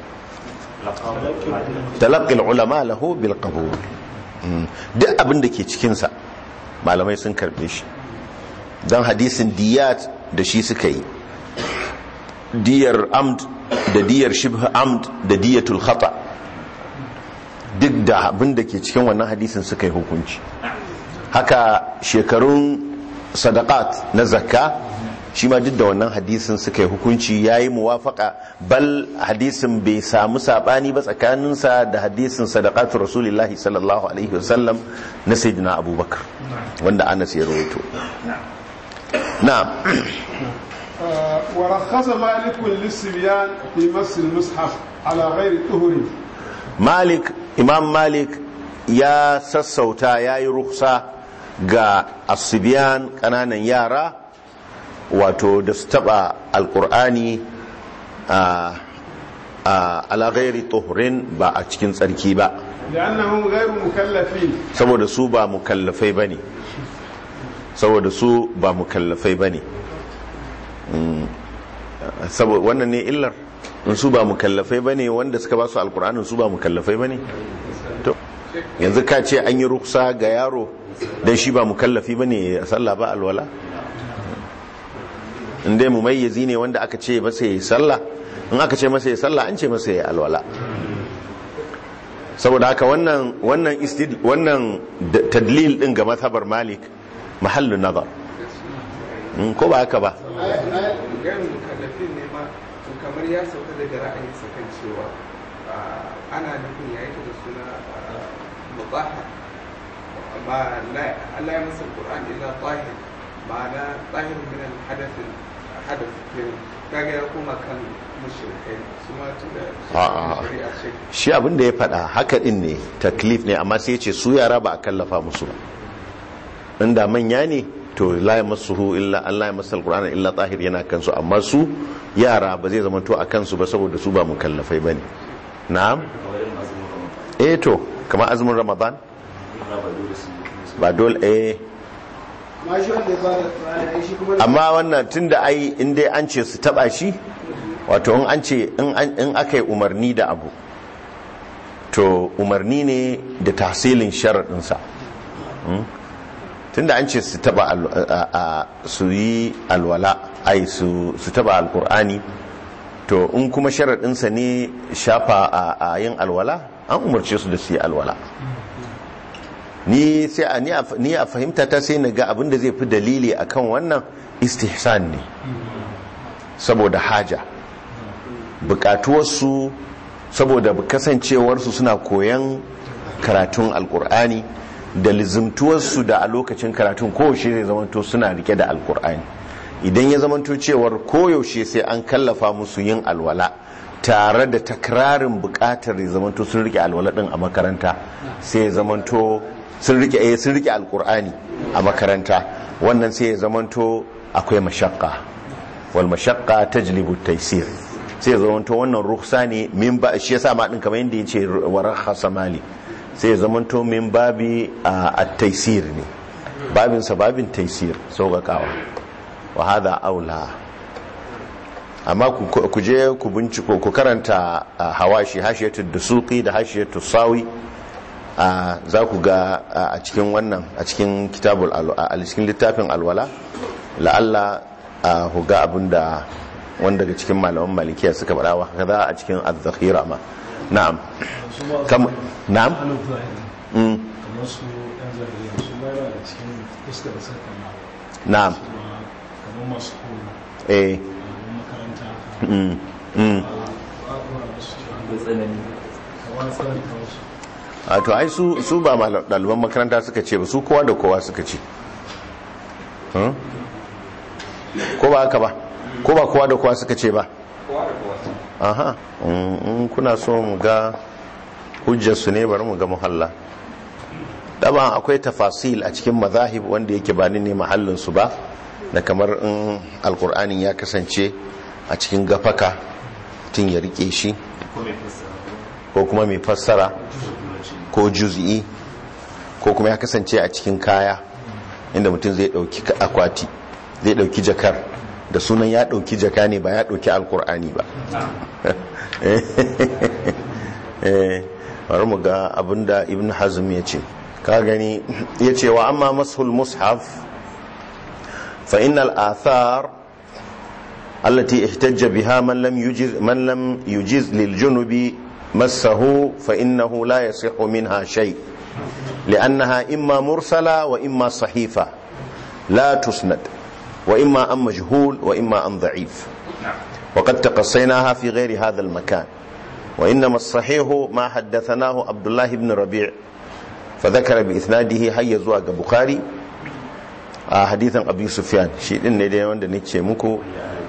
talaqqi al-ulama lahu bil qabul duk abin da ke cikin sa malamai sun karbe shi dan hadisin diyat da shi suka yi diyar amd da diyar shibh amd da diyatul khata duk da abin da ke cikin wannan hadisin suka yi hukunci haka shekarun sadaqat na zakka shi ma duk da wannan hadisin suka yi hukunci ya yi muwafaka bal hadisin bai samu sabani ba tsakaninsa da hadisin sadaqatu rasulillahi sallallahu alaihi wasallam na sayyidina abubakar wanda anas ya rawaito na'am ورخص مالك للصبيان في مس المصحف على غير طهر malik imam malik ya sassauta ya yi ruksa ga asibiyan kananan yara wato da su taba alkur'ani a ala ghairi tuhurin ba a cikin tsarki ba لأنهم غير مكلفين saboda su ba mukallafai bane saboda su ba mukallafai bane Mm, saboda wannan ne illar in su ba mukallafai bane wanda suka ba su alkur'anin su ba mukallafai bane to yanzu ka ce an yi ruksa ga yaro dan shi ba mukallafi bane sallah ba alwala in dai mumayyizi ne wanda aka ce masa yi sallah in aka ce masa yi sallah an ce masa yi alwala saboda haka wannan wannan istid wannan da- tadlil din ga mazhabar malik mahallun nazar Mm, ko ba haka ba gairin mukallafin ne ma to kamar ya sauka daga ra'ayinsa kan cewa ah, ana nufin ya yake da suna ah, mubaha ma la Allah ya masa Qur'an illa tahir ma'ana tahir min al-hadath hadath kenan kaga ya koma kan mushrikai su ma tunda A'a. shari'a ce shi abin da ya faɗa haka din ne taklif ne amma sai ya ce su yara ba a kallafa musu ba inda manya ne to la yamassuhu illa Allah ya masal qur'ana illa tahir yana kansu amma su yara ba zai zama to a kansu ba saboda su ba mukallafai bane na'am eh to kamar azumin ramadan ba dole eh ma shi wanda ya bada tsari ai shi kuma amma wannan tunda ai in dai an ce su taba shi wato in an ce in an- in aka yi umarni da abu to umarni ne da tahsilin sharaɗinsa Hmm? tunda an ce su taba al- a- a- su yi alwala ai su su taba alkur'ani to in kuma sharaɗinsa ne shafa a- a yin alwala an umarce su da su yi alwala ni sai a ni a ni a fahimta ta sai na ga abin da zai fi dalili akan wannan istihsan ne saboda haja bukatuwarsu saboda kasancewarsu suna koyan karatun alkur'ani da lizimtuwarsu da a lokacin karatun koyaushe zai zamanto suna rike da alkur'ani idan ya zamanto cewar koyaushe sai an kallafa musu yin alwala tare da takrarin bukatar ya zamanto sun rike alwala din a makaranta sai ya zamanto sun rike eh sun rike alkur'ani a makaranta wannan sai ya zamanto akwai mashakka wal mashakka tajlibu taysir sai ya zamanto wannan rukhsa ne min ba shi yasa ma din kamar yanda yace wa rakhasa mali sai ya zamanto min babi a at-taysir ne babin sa babin taysir sauƙaƙawa wa hada aula amma ku ku je ku binciko ku karanta ah, hawashi hashiyatu dusuqi da hashiyatu sawi a za ku ga a cikin wannan a cikin kitabul alwa a cikin littafin alwala la'alla a ku ga abinda wanda daga cikin malaman malikiya suka faɗa wa kaza a cikin az-zakhira ma na'am kam na'am hannun zahiri mm, kamar su yan zahiri su ma yana da cikin fuskar da suka kama na'am kuma kamar masu koyo eh a makaranta mm, mm. a ɗora musu da tsanani kamar tsananta musu a to ai su su ba mal- ɗaliban makaranta suka ce ba su kowa da kowa suka ce Hmm? ko ba haka ba ko ba kowa da kowa suka ce ba kowa da kowa aha in in kuna so mu ga hujjarsu ne bari mu ga muhalla daba akwai tafasil a cikin mazahib wanda yake ba ni ne mahallinsu ba da kamar in alkur'anin ya kasance a cikin gafaka tun ya rike shi ko kuma mai fassara ko juz'i ko kuma ya kasance a cikin kaya inda mutum zai dauki akwati zai dauki jakar da sunan ya dauki jaka ne ba ya dauki alkur'ani ba eh bari mu ga abinda ibn hazm ya ce ka gani ya ce wa amma mashul mushaf fa innal athar التي احتج بها من لم يجز من لم يجز للجنب مسه فإنه لا يصح منها شيء لأنها إما مرسلة وإما صحيفة لا تسند وإما عن مجهول وإما عن ضعيف وقد تقصيناها في غير هذا المكان وإنما الصحيح ما حدثناه عبد الله بن ربيع فذكر بإسناده هيا زواج بخاري a hadithan abu sufyan shi din ne dai wanda nake muku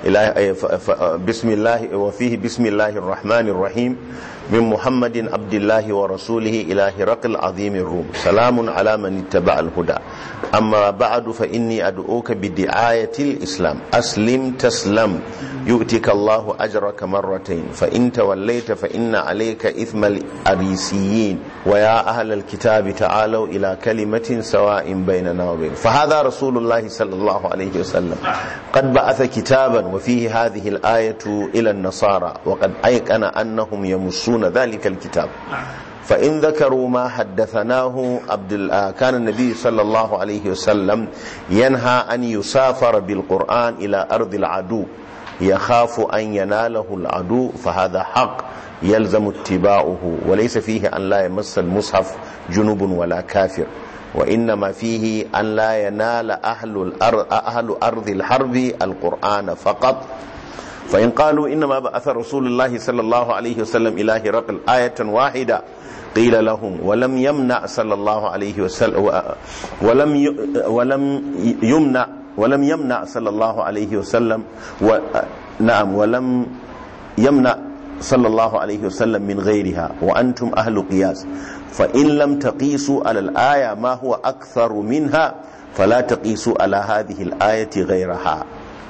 إلى ف- ف- بسم الله وفيه بسم الله الرحمن الرحيم من محمد عبد الله ورسوله إلى هرقل عظيم الروم سلام على من اتبع الهدى أما بعد فإني أدعوك بدعاية الإسلام أسلم تسلم يؤتك الله أجرك مرتين فإن توليت فإن عليك إثم الأريسيين ويا أهل الكتاب تعالوا إلى كلمة سواء بيننا وبين فهذا رسول الله صلى الله عليه وسلم قد بعث كتابا وفيه هذه الآية إلى النصارى وقد أيقن أنهم يمسون ذلك الكتاب فإن ذكروا ما حدثناه عبد ال- آه، كان النبي صلى الله عليه وسلم ينهى أن يسافر بالقرآن إلى أرض العدو يخاف أن يناله العدو فهذا حق يلزم اتباعه وليس فيه أن لا يمس المصحف جنوب ولا كافر وإنما فيه أن لا ينال أهل الأرض, أهل أرض الحرب القرآن فقط فإن قالوا إنما بعث رسول الله صلى الله عليه وسلم إلى هرقل آية واحدة قيل لهم ولم يمنع صلى الله عليه وسلم ولم ي- ولم يمنع ولم يمنع صلى الله عليه وسلم و نعم ولم يمنع صلى الله عليه وسلم من غيرها وأنتم أهل قياس فإن لم تقيسوا على الآية ما هو أكثر منها فلا تقيسوا على هذه الآية غيرها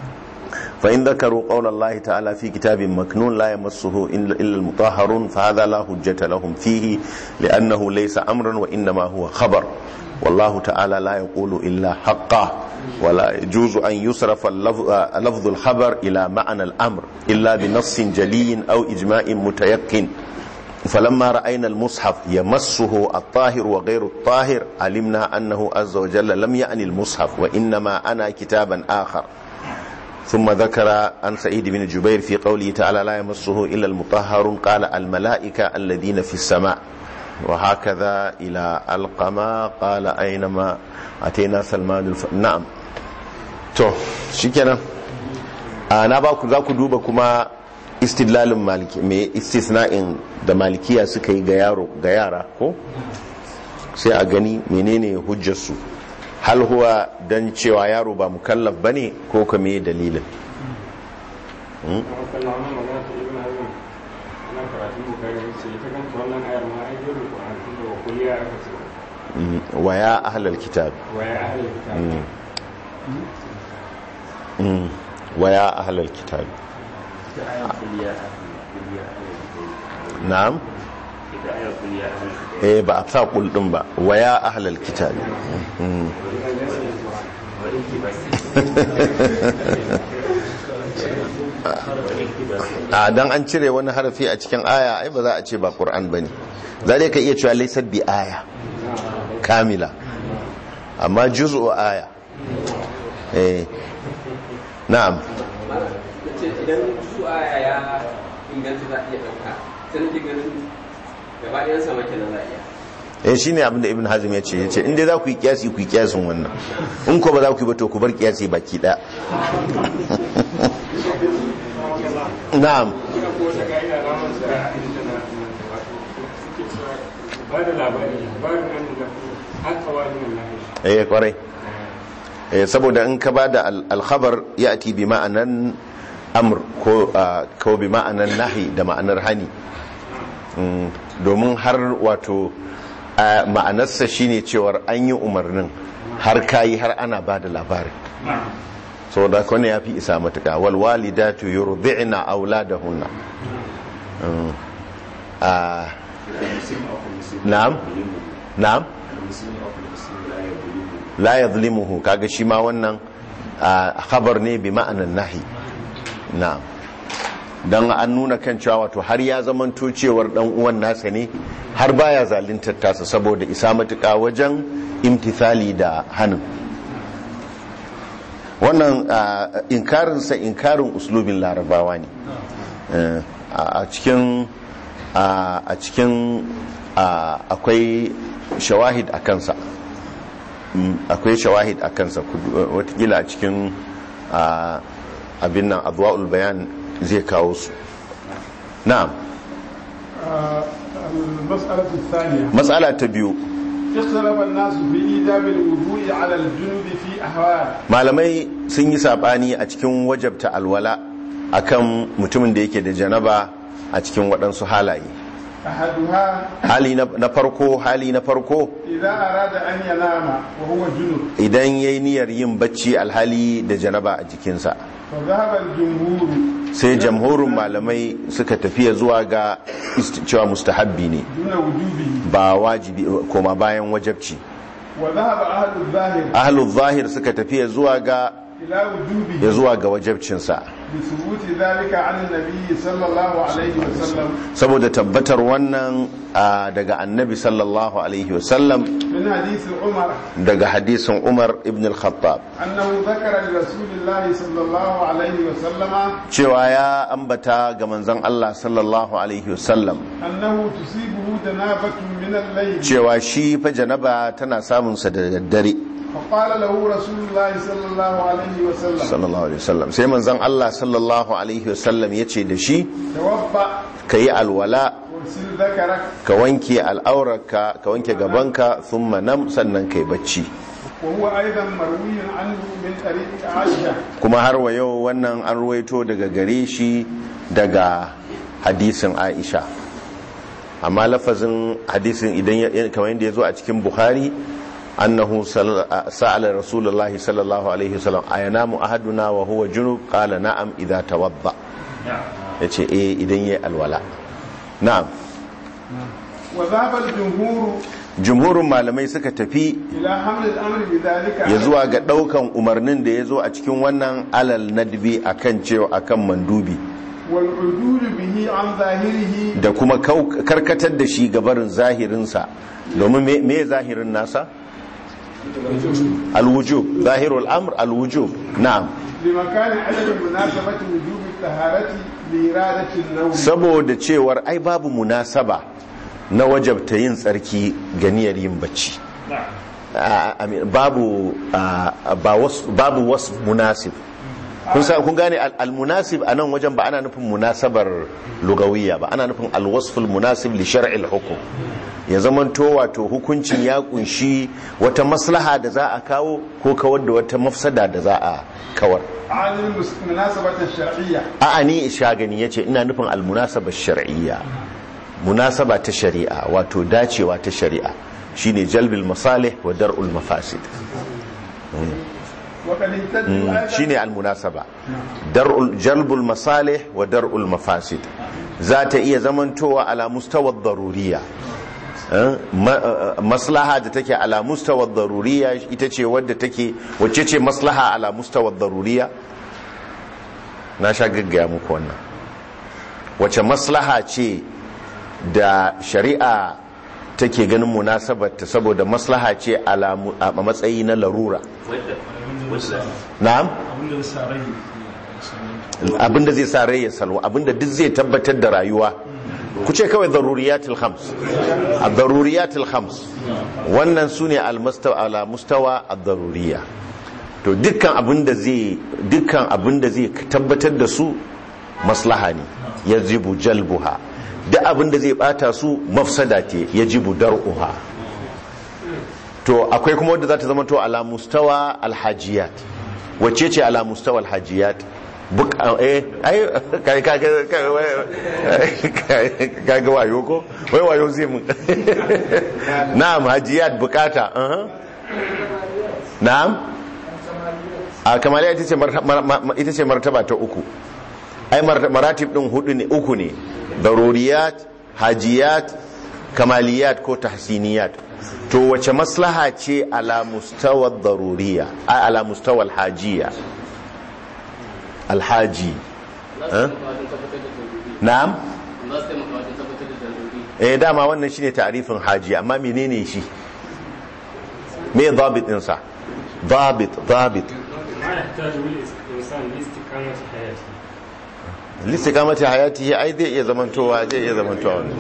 فإن ذكروا قول الله تعالى في كتاب مكنون لا يمسه إلا إلا المطهرون فهذا لا حجة لهم فيه لأنه ليس أمرا وإنما هو خبر والله تعالى لا يقول إلا حقا ولا يجوز أن يصرف اللفظ آه، لفظ الخبر إلى معنى الأمر إلا بنص جلي أو إجماع متيقن فلما رأينا المصحف يمسه الطاهر وغير الطاهر علمنا أنه عز وجل لم يعني المصحف وإنما أنا كتابا آخر ثم ذكر عن سعيد بن جبير في قوله تعالى لا يمسه إلا المطهر قال الملائكة الذين في السماء وهكذا إلى القما قال أينما أتينا سلمان الف... نعم to shikenan a na ba ku za ku duba kuma istidlalin maliki me istisna'in da malikiya suka yi ga yaro ga yara ko sai a gani menene hujjarsu hal huwa dan cewa yaro ba mukallaf bane ko ka me dalilin Hmm? Mm, wa ya ahlal kitab Mm. Mm. wa ya ahlal kitab na'am eh ba a sa kul din ba wa ya ahlal kitab Mm. a dan an cire wani harafi a cikin aya ai ba za a ce ba qur'an bane za dai ka iya cewa laysa bi aya kamila amma juz'u aya eh na'am ce idan su aya ya inganta za a iya ɗauka sai nake ganin gaba ɗayan sama kenan za a iya eh shine abin da ibn hazm ya ce ya ce inda za ku yi kiyasi ku yi kiyasin wannan in ko ba za ku yi ba to ku bar kiyasi baki daya na'am Ina ko wata ka'ida na masa a inda na wato suke cewa ba da labari labarin nan da haka wani wallahi eh kwarai eh saboda in ka bada al- al-khabar ya'ti bi ma'anan amr ko ah, ko bi ma'anan nahi da ma'anar hani Mm, domin har wato ah, ma'anarsa shine cewar an yi umarnin har kayi har ana bada labarin saboda kone ya fi isa matuka walwalidatu yurdi'na auladahunna Mm. Ah, na'am na'am la yadhlimuhu kaga shi ma wannan ah, khabar ne bi ma'anan nahi na'am dan an nuna kan cewa wato har ya zamanto cewar dan uwan nasa ne har baya zaluntar tasa saboda isa matuka wajen imtithali da hanin wannan ah, inkarinsa inkarin uslubin larabawa ne Eh, a a cikin a a cikin a, akwai shawahid a kansa Mm, akwai shawahid a kansa Ku- watakila a cikin a, abin nan adwa'ul bayan zai kawo su na'am آه، المسألة الثانية matsala ta biyu اختلف الناس في إيجاب الوضوء على الجنوب في أحوال malamai sun yi sabani a cikin wajabta alwala akan mutumin da yake da janaba a cikin waɗansu halaye أحدها hali na na farko hali na farko إذا أراد أن ينام وهو جنوب idan ya yi niyyar yin bacci alhali da janaba a jikinsa فذهب الجمهور sai jamhurin malamai suka tafiya zuwa ga ist- cewa mustahabbi ne دون وجوبه ba wajibi koma bayan wajabci وذهب أهل الظاهر ahlul zahir suka tafiya zuwa ga إلى ya وجوبه zuwa ga wajabcinsa بثبوت ذلك عن النبي صلى الله عليه وسلم saboda tabbatar wannan a, daga annabi sallallahu alaihi wasallam من حديث عمر daga hadisin umar ibn al-khattab أنه ذكر لرسول الله صلى الله عليه وسلم cewa ya ambata ga manzon Allah sallallahu alaihi wasallam أنه تصيبه جنابة من الليل cewa shi fa janaba tana samunsa da daddare فقال له رسول الله صلى الله عليه وسلم sallallahu alaihi wasallam sai manzon Allah sallallahu alaihi wasallam ya ce da shi توضأ ka yi alwala واغسل ذكرك ka wanke al'aurarka ka wanke gabanka thumma nam sannan kai bacci وهو أيضا مروي عنه من طريق عائشة kuma har wa yau wannan an ruwaito daga gare shi daga hadisin Aisha amma lafazin hadisin idan ya- kamar yadda ya zo a cikin Bukhari annahu sal- sa'ala Rasulullah sallallahu alaihi wasallam ayanamu ahaduna wa huwa junub qala na'am idza tawadda yace eh idan yayi alwala na'am وذهب الجمهور jumhurin malamai suka tafi إلى حمل الأمر بذلك ya zuwa ga daukan umarnin da ya zo a cikin wannan alal nadbi akan cewa akan mandubi والعدول به عن ظاهره da kuma kau- karkatar da shi gabarin zahirinsa domin me- me zahirin nasa alwujub zahirul amr alwujub na'am لمكان عدم مناسبة وجوب الطهارة لإرادة النوم saboda cewar ai babu munasaba na wajabta yin tsarki ga niyyar yin bacci A- I mean, babu a, ba wasu- babu wasu munasib kun sa kun gane al- al-munasib a nan wajen ba ana nufin munasabar lugawiyya ba ana nufin al-wasful munasib li shar'il hukum ya zamanto wato hukuncin ya kunshi wata maslaha da za a kawo ko kawar da wata mafsada da za a kawar عن المناسبة الشرعية a'a ni shagani yace ina nufin al-munasaba shar'iyya munasaba ta shari'a wato dacewa ta shari'a shine jalbil masalih wa dar'ul mafasid وقد اهتدوا Mm, أيضا shine al-munasaba dar'ul jalbul masalih wa dar'ul mafasid za ta iya zamantowa ala mustawa daruriya Eh, ma- eh, maslaha da take ala mustawa daruriya ita ce wadda take wacce ce maslaha ala mustawa daruriya na sha gaggaya muku wannan wace maslaha ce da shari'a take ganin munasabarta saboda maslaha ce ala mu- a matsayi na larura na'am abinda sa rai abinda zai sa rai ya salwa abinda duk zai tabbatar da rayuwa ku ce kawai daruriyatul khams a daruriyatul khams wannan su ne ala mustawa a daruriya to dukkan abinda zai dukkan abinda zai tabbatar da su maslaha ne ya jibu jalbuha duk abinda zai bata su mafsada ce ya jibu dar'uha to akwai kuma wadda za ta zama to ala mustawa alhajiyat wacce ce ala mustawa alhajiyat buk eh ai kai kaga kaga wayo ko wai wayo zai mun na'am hajiyat bukata uh na'am a kamaliya ita ce ita ce martaba ta uku ai maratib din hudu ne uku ne daruriyat hajiyat kamaliyat ko tahsiniyat to wace maslaha ce ala mustawa daruriya ai ala mustawa alhajiya alhaji na'am eh dama wannan shine ta'rifin haji amma menene shi me dabit din sa dabit dabit listikamati hayati ai zai iya zamantowa zai iya zamantowa wannan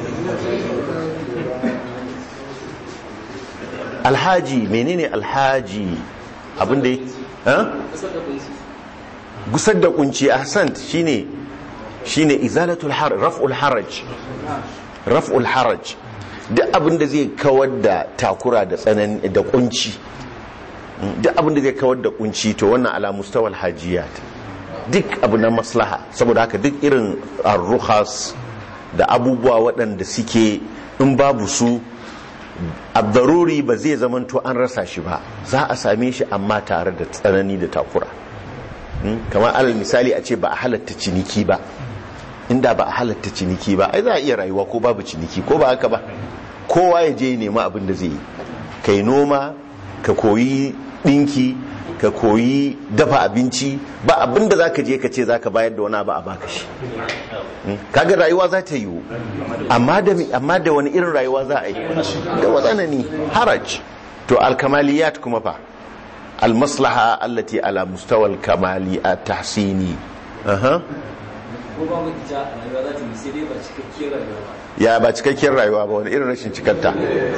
alhaji menene alhaji abinda ya gusar da kunci ahsant shine shine izalatul haraj raf'ul haraj raf'ul haraj duk abin da zai kawar da takura da tsanani da kunci duk abin da zai kawar da kunci to wannan ala mustawal hajiyat duk abu na maslaha saboda haka duk irin arruhas da abubuwa waɗanda suke in babu su abdaruri ba zai zamanto an rasa shi ba za a same shi amma tare da tsanani da takura kamar alal misali a ce ba a halatta ciniki ba inda ba a halatta ciniki ba ai za a iya rayuwa ko babu ciniki ko ba haka ba kowa ya je nema abin da zai yi kai noma ka koyi dinki ka koyi dafa abinci ba abin da za ka je ka ce za ka bayar da wani abu a baka shi kaga rayuwa za ta yiwu amma da wani irin rayuwa za a yi da watsanani haraj to alkamaliyat kuma fa almaslaha allati ala mustawal kamali a tahsini ko ba mu ita a rayuwa za ta yi sai dai ba cikakkiyar rayuwa ba ya ba cikakkiyar rayuwa ba wani irin rashin cikarta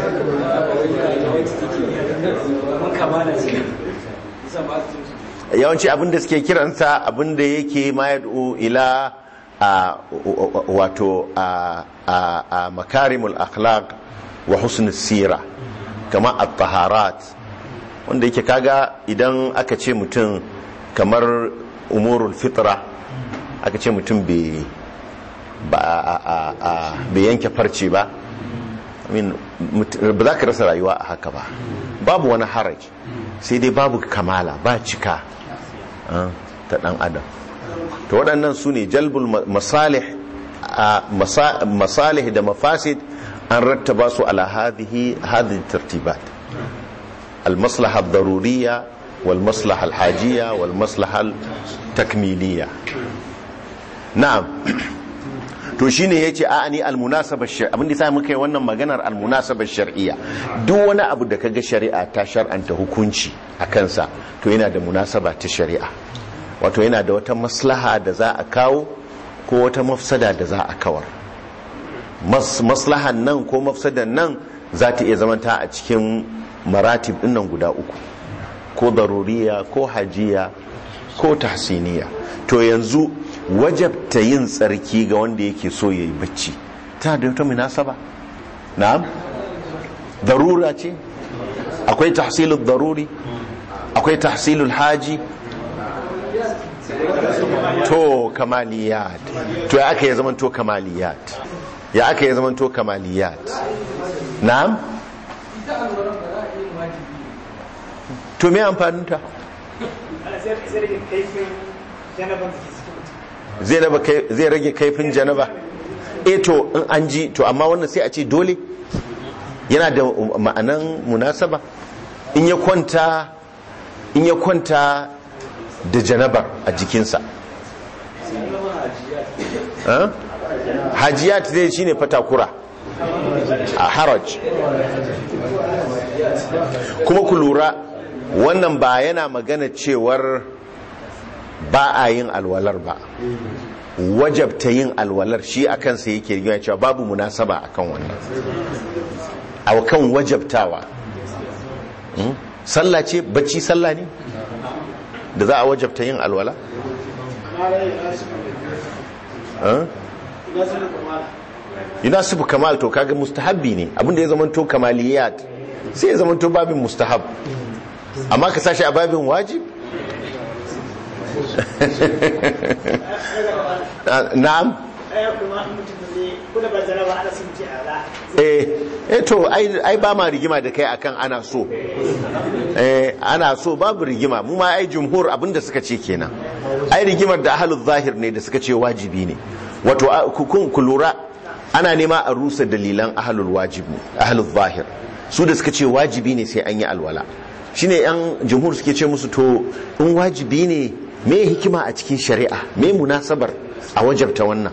mun kama da shi isa ba su cin yawanci abinda suke kiransa abinda yake ma yad'u ila a wato a a makarimul akhlaq wa husnul sira kama at-taharat wanda yake kaga idan aka ce mutum kamar umurul fitra aka ce mutum bai bai yanke farce ba ba za ka rasa rayuwa a haka ba babu wani haraj sai dai babu kamala ba cika ta dan adam to waɗannan su ne jalbul masalih masalih da mafasid an rattaba su ala hadhihi hadhihi tartibat المصلحة الضرورية والمصلحة الحاجية والمصلحة التكميلية نعم to shine yace a ni almunasaba shar'iyya abin da sai muka yi wannan maganar almunasaba shar'iyya duk wani abu da kaga shari'a ta shar'anta hukunci a kansa to yana da munasaba ta shari'a wato yana da wata maslaha da za a kawo ko wata mafsada da za a kawar maslahan nan ko mafsadan nan za ta iya zamanta a cikin maratib dinnan guda uku ko daruriya ko hajiya ko tahsiniya to yanzu wajabta yin tsarki ga wanda yake so ya yi bacci ta da wata munasaba na'am darura ce akwai tahsilul daruri akwai tahsilul haji to kamaliyat to ya aka yi zaman to kamaliyat ya aka yi zaman to kamaliyat na'am to me amfaninta zai rage kaifin janaba e to in an ji to amma wannan sai a ce dole yana da ma'anan munasaba in ya kwanta in ya kwanta da janabar a jikinsa hajiyat zai shine fatakura a haraj kuma ku lura wannan ba yana magana cewar ba a yin alwalar ba wajabta yin alwalar shi a kansa yake rigima cewa babu munasaba akan wannan a kan wajabtawa sallah ce bacci sallah ne da za a wajabta yin alwala yunasibu kamal to kaga mustahabbi ne abinda ya zamanto kamaliyat sai ya zamanto babin mustahab amma ka sashi a babin wajib na'am eh to ai ba ma rigima da kai akan ana so eh ana so babu rigima mu ma ai jumhur abinda suka ce kenan ai rigimar da ahlul zahir ne da suka ce wajibi ne wato kun ku lura ana nema a rusa dalilan ahlul wajib ne ahlul zahir su da suka ce wajibi ne sai an yi alwala shine yan jumhur suke ce musu to in wajibi ne me hikima a cikin shari'a me munasabar a wajabta wannan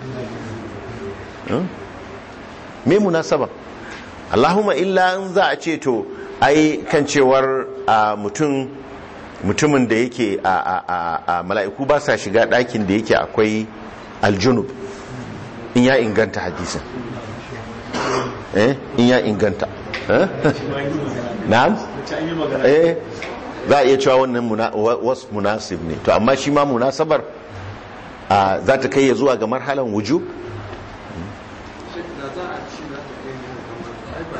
me munasabar Allahumma illa in za a ce to ai kan cewar mutum mutumin da yake a mala'iku ba sa shiga ɗakin da yake akwai aljunub in ya inganta hadisin eh in ya inganta na'am eh za a iya cewa wannan wasu munasib ne to amma shi ma munasabar za ta kai ya zuwa ga marhalan wujub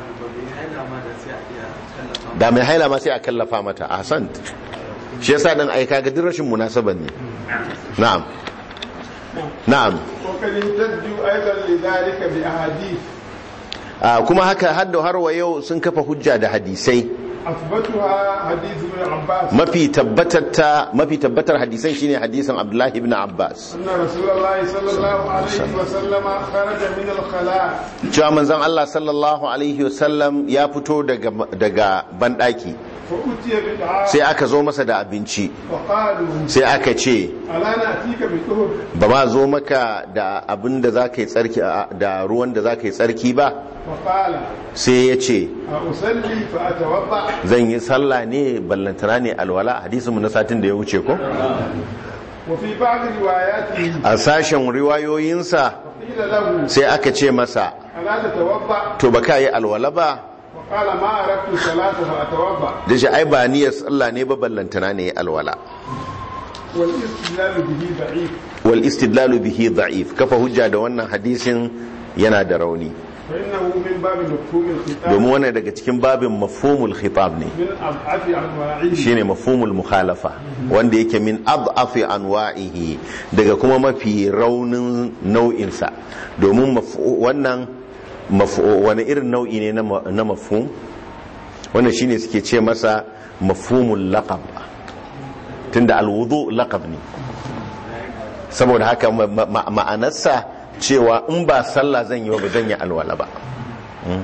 ba mai haila ma da sai a iya tallafa da mai haila ma sai a kallafa mata ahsant shi yasa dan ai kaga duk rashin munasaban ne na'am na'am وقد احتجوا أيضا لذلك بأحاديث Ah, kuma haka hadda har wa yau sun kafa hujja da hadisai أثبتها حديث ابن عباس mafi tabbatar mafi tabbatar hadisan shine hadisin Abdullahi ibn Abbas أن رسول الله صلى الله عليه وسلم خرج من الخلاء cewa manzon Allah sallallahu alaihi wasallam ya fito daga daga bandaki فأتي بدعاء sai aka zo masa da abinci فقالوا sai aka ce ألا نأتيك بطهر ba ma zo maka da abin da za ka yi tsarki da ruwan da za ka yi tsarki ba فقال sai ya ce أصلي فأتوضأ zan yi sallah ne ballantana ne alwala hadisin mu na satin da ya wuce ko وفي بعض رواياته a sashen riwayoyinsa قيل له sai aka ce masa ألا تتوضأ to ba ka yi alwala ba وقال ما أردت الصلاة فأتوضأ da shi ai ba niyyar sallah ne ba ballantana ne alwala والاستدلال به ضعيف wal istidlalu bihi da'if kafa hujja da wannan hadisin yana da rauni فإنه من باب مفهوم الخطاب domin wannan daga cikin babin mafhumul khitab ne من أضعف أنواعه shine mafhumul mukhalafa wanda yake min adhafi anwa'ihi daga kuma mafi raunin nau'insa domin maf- wannan maf- wani irin nau'i ne na ma- na mafhum wannan shine suke ce masa mafhumul laqab tunda alwudu laqab ne saboda haka ma- ma- ma'anarsa cewa in ba sallah zan yi ba zan yi alwala ba Mm.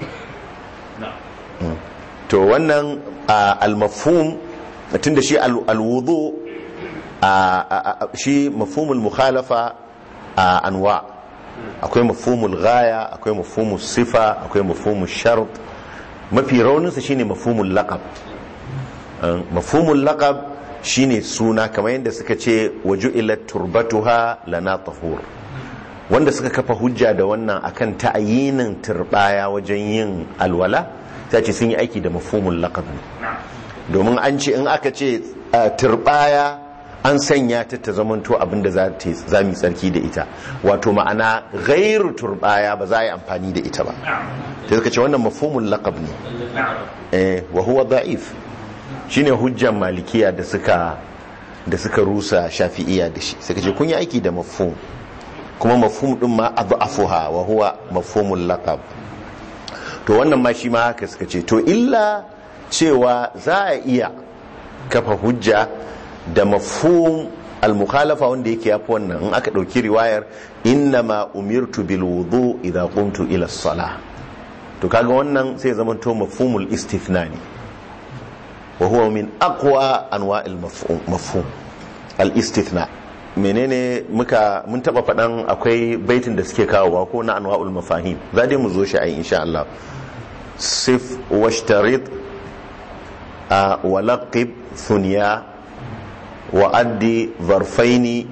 Mm. to wannan a, al-mafhum tunda shi al- alwudu a- a- a- shi mafhumul mukhalafa a anwa akwai mafhumul ghaya akwai mafhumul sifa akwai mafhumul shart mafi rauninsa shine mafhumul laqab Um, mafhumul laqab shine suna kamar yadda suka ce waju'ilat turbatuha lana tahur wanda suka kafa hujja da wannan akan ta'ayinin turbaya wajen yin alwala ta ce sun yi aiki da mafhumul laqab ne domin an ce in aka ce uh, turbaya an sanya ta ta zamanto abinda za ta za mu yi tsarki da ita wato ma'ana gairu turbaya ba za a yi amfani da ita ba ta suka ce wannan mafhumul laqab ne eh wa huwa da'if shine hujjan malikiya da suka da suka rusa shafi'iya da shi suka ce kun yi aiki da mafhum kuma mafhum din ma adhafuha wa huwa mafhumul laqab to wannan ma shi ma haka suka ce to illa cewa za a iya kafa hujja da mafhum al-mukhalafa wanda yake yafi wannan in aka dauki riwayar innama umirtu bil wudu idha qumtu ila as-salah to kaga wannan sai zaman to mafhumul istithna ne wa huwa min aqwa anwa'il mafhum mafhum al-istithna menene muka mun taba fadan akwai baitin da suke kawowa ko na anwa'ul mafahim za dai mu zo shi ai insha Allah sif washtarit a walaqib thunya wa addi zarfaini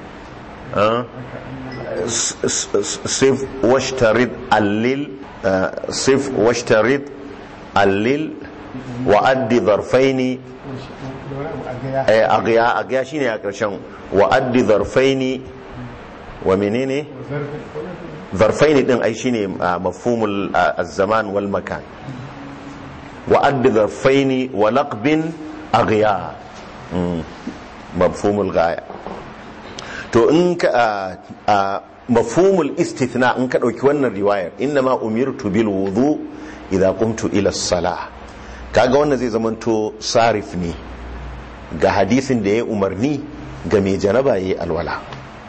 sif washtarit allil sif washtarit allil wa addi zarfaini agya agya shine a ƙarshen wa addi zarfaini wa menene zarfaini din ai shine mafhumul az-zaman wal makan wa addi zarfaini wa laqbin agya mafhumul ghaya to in ka mafhumul istithna in ka dauki wannan riwayar inna umirtu bil wudu idza qumtu ila as-salah kaga wannan zai zamanto sarif ne ga hadisin da ya umarni ga mai janaba ya yi alwala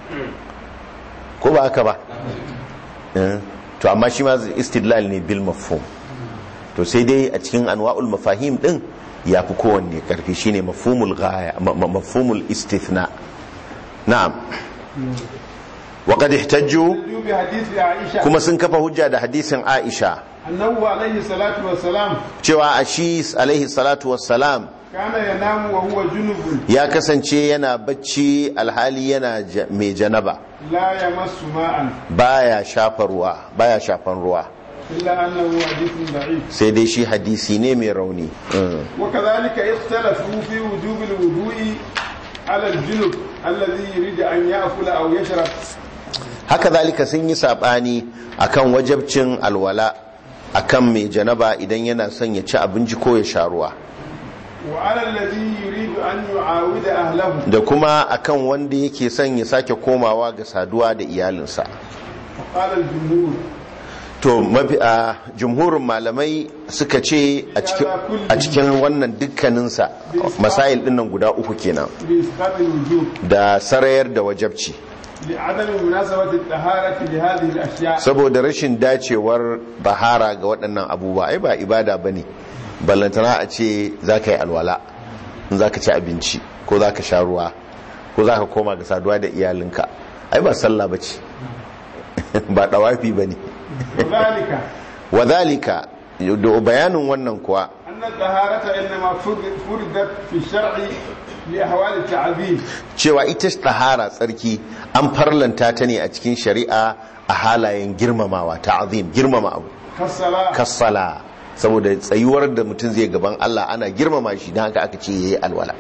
ko ba haka ba to amma shi ma istidlal ne bil mafhum to sai dai a cikin anwa'ul mafahim din ya fi kowanne karfi shine mafhumul ghaya mafhumul istithna na'am wa qad ihtajju kuma sun kafa hujja da hadisin Aisha annahu alaihi salatu wassalam cewa a shi alaihi salatu wassalam kana yanamu wa huwa junubun ya kasance yana bacci alhali yana mai janaba la yamassu ma'an baya shafa ruwa baya shafan ruwa illa annahu hadithun da'if sai dai shi hadisi ne mai rauni wa kadhalika ikhtalafu fi wujubi al-wudu'i ala al-junub alladhi yuridu an ya'kula aw yashrab haka zalika sun yi sabani akan wajabcin alwala akan mai janaba idan yana son ya ci abinci ko ya sha ruwa وعلى الذي يريد أن يعاود أهله da kuma akan wanda yake son ya sake komawa ga saduwa da iyalinsa فقال الجمهور to mafi a jumhurin malamai suka ce a cikin a cikin wannan dukkaninsa masail dinnan guda uku kenan بإسقاط الوجوب da sarayar da wajabci لعدم مناسبة الطهارة لهذه الأشياء saboda rashin dacewar bahara ga waɗannan abubuwa ai ba ibada ba ne ballantana a ce za ka yi alwala in za ka ci abinci ko za ka sha ruwa ko za ka koma ga saduwa da iyalinka ai ba sallah ba ce ba ɗawafi ba ne وذلك wadhalika da bayanin wannan kuwa أن الطهارة إنما فرض- فرضت في الشرع لأحوال التعذيب cewa ita tahara tsarki an farlanta ta ne a cikin shari'a a halayen girmamawa ta'azim girmama abu كالصلاة kassala saboda tsayuwar da mutum zai gaban Allah ana girmama shi don haka aka ce yayi alwala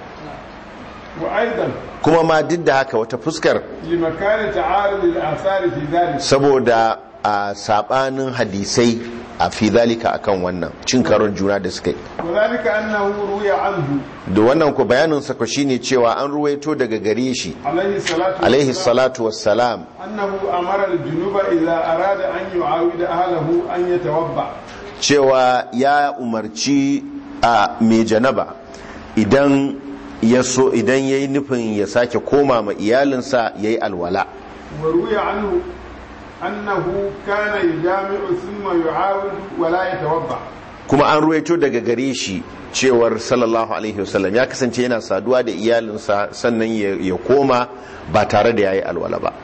وأيضا kuma ma duk da haka wata fuskar لمكان تعارض الآثار في ذلك saboda a sabanin hadisai a fi zalika akan wannan cin karon juna da suka yi وذلك أنه روي عنه da wannan ku bayanin sa ko shine cewa an ruwaito daga gare shi عليه الصلاة alaihi والسلام salatu wassalam أنه أمر الجنوب إذا أراد أن يعاود أهله أن يتوضأ cewa ya umarci a mai janaba idan ya so idan yayi nufin ya sake koma ma iyalinsa yayi alwala وروي عنه أنه كان يجامع ثم يعاود ولا يتوضأ kuma an ruwaito daga gare shi cewar sallallahu alaihi wasallam ya kasance yana saduwa da iyalinsa sannan ya ya koma ba tare da yayi alwala ba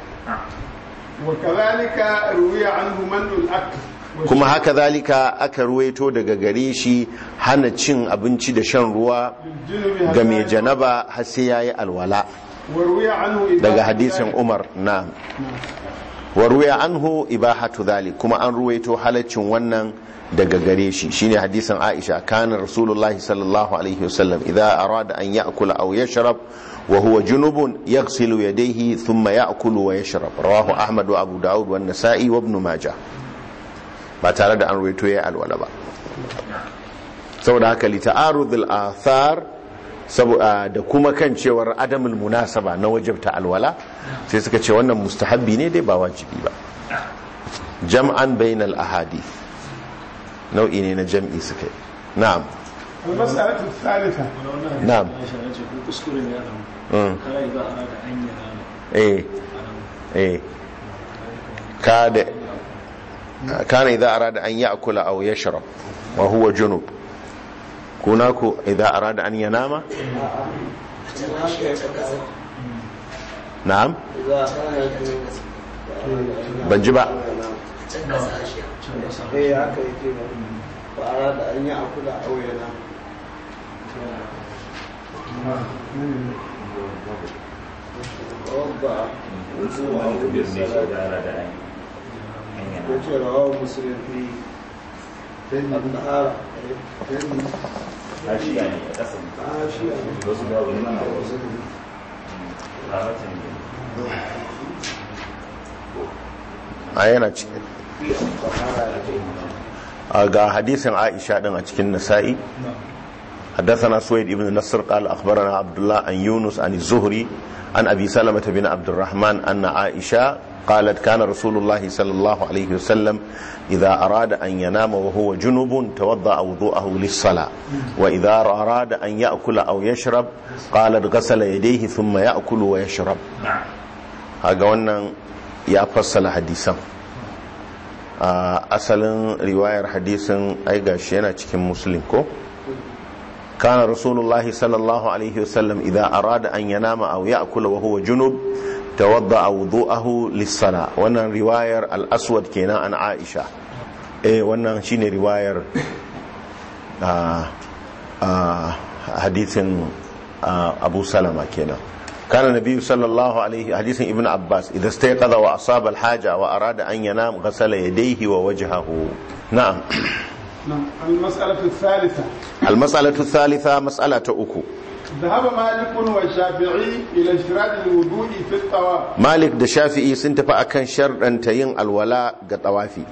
وكذلك روي عنه منع الأكل kuma haka zalika aka ruwaito daga gare shi hana cin abinci da shan ruwa للجنب ga mai هذا janaba har sai yayi alwala وروي عنه إذا daga hadisin Umar na wa ruya anhu ibahatu dhalik kuma an ruwaito halaccin wannan daga gare shi shine hadisin Aisha kana Rasulullahi sallallahu alaihi wasallam idza arada an ya'kula aw yashrab wa huwa junubun yaghsilu yadayhi thumma ya'kulu wa yashrab rawahu Ahmad wa Abu Dawud wa Nasa'i wa Ibn Majah ba tare da an ruwaito ya alwala ba saboda haka li ta'arudul athar saboda da kuma kan cewar adamul munasaba na wajibta alwala sai suka ce wannan mustahabbi ne dai ba wajibi ba jam'an bainal ahadith nau'i ne na jam'i suka yi na'am المسألة الثالثة Na'am. Aisha ya ce ko kuskure ne ya damu Mm. kai za a da an yi rana eh eh kada kana idza arada an ya'kula aw yashrab wa huwa junub kunaku idza arada an yanama na'am ban ji ba eh haka yake ba a da an yi akula auyana wabba ko ce rawa musulun fi al-nahara Ashiya ne a ƙasa. ashiya Wasu babu nan a wasu. A watan ne. a yana cikin a ga hadisin aisha din a cikin nasa'i حدثنا سويد بن نصر قال أخبرنا عبد الله عن يونس عن الزهري عن أبي سلمة بن عبد الرحمن أن عائشة قالت كان رسول الله صلى الله عليه وسلم إذا أراد أن ينام وهو جنب توضأ وضوءه للصلاة وإذا أراد أن يأكل أو يشرب قالت غسل يديه ثم يأكل ويشرب هذا wannan ya fassala hadisan a asalin riwayar hadisin ai gashi yana cikin muslim ko كان رسول الله صلى الله عليه وسلم إذا أراد أن ينام أو يأكل وهو جنب توضأ وضوءه للصلاة وانا رواية الأسود كينا عن عائشة إيه وانا شيني رواية آه آه حديث آه أبو سلمة كينا كان النبي صلى الله عليه حديث ابن عباس إذا استيقظ وأصاب الحاجة وأراد أن ينام غسل يديه ووجهه نعم نعم المسألة الثالثة المسألة الثالثة مسألة أكو ذهب مالك والشافعي إلى اشتراط الوضوء في الطواف malik da shafi'i sun tafi akan sharɗanta yin alwala ga tawafi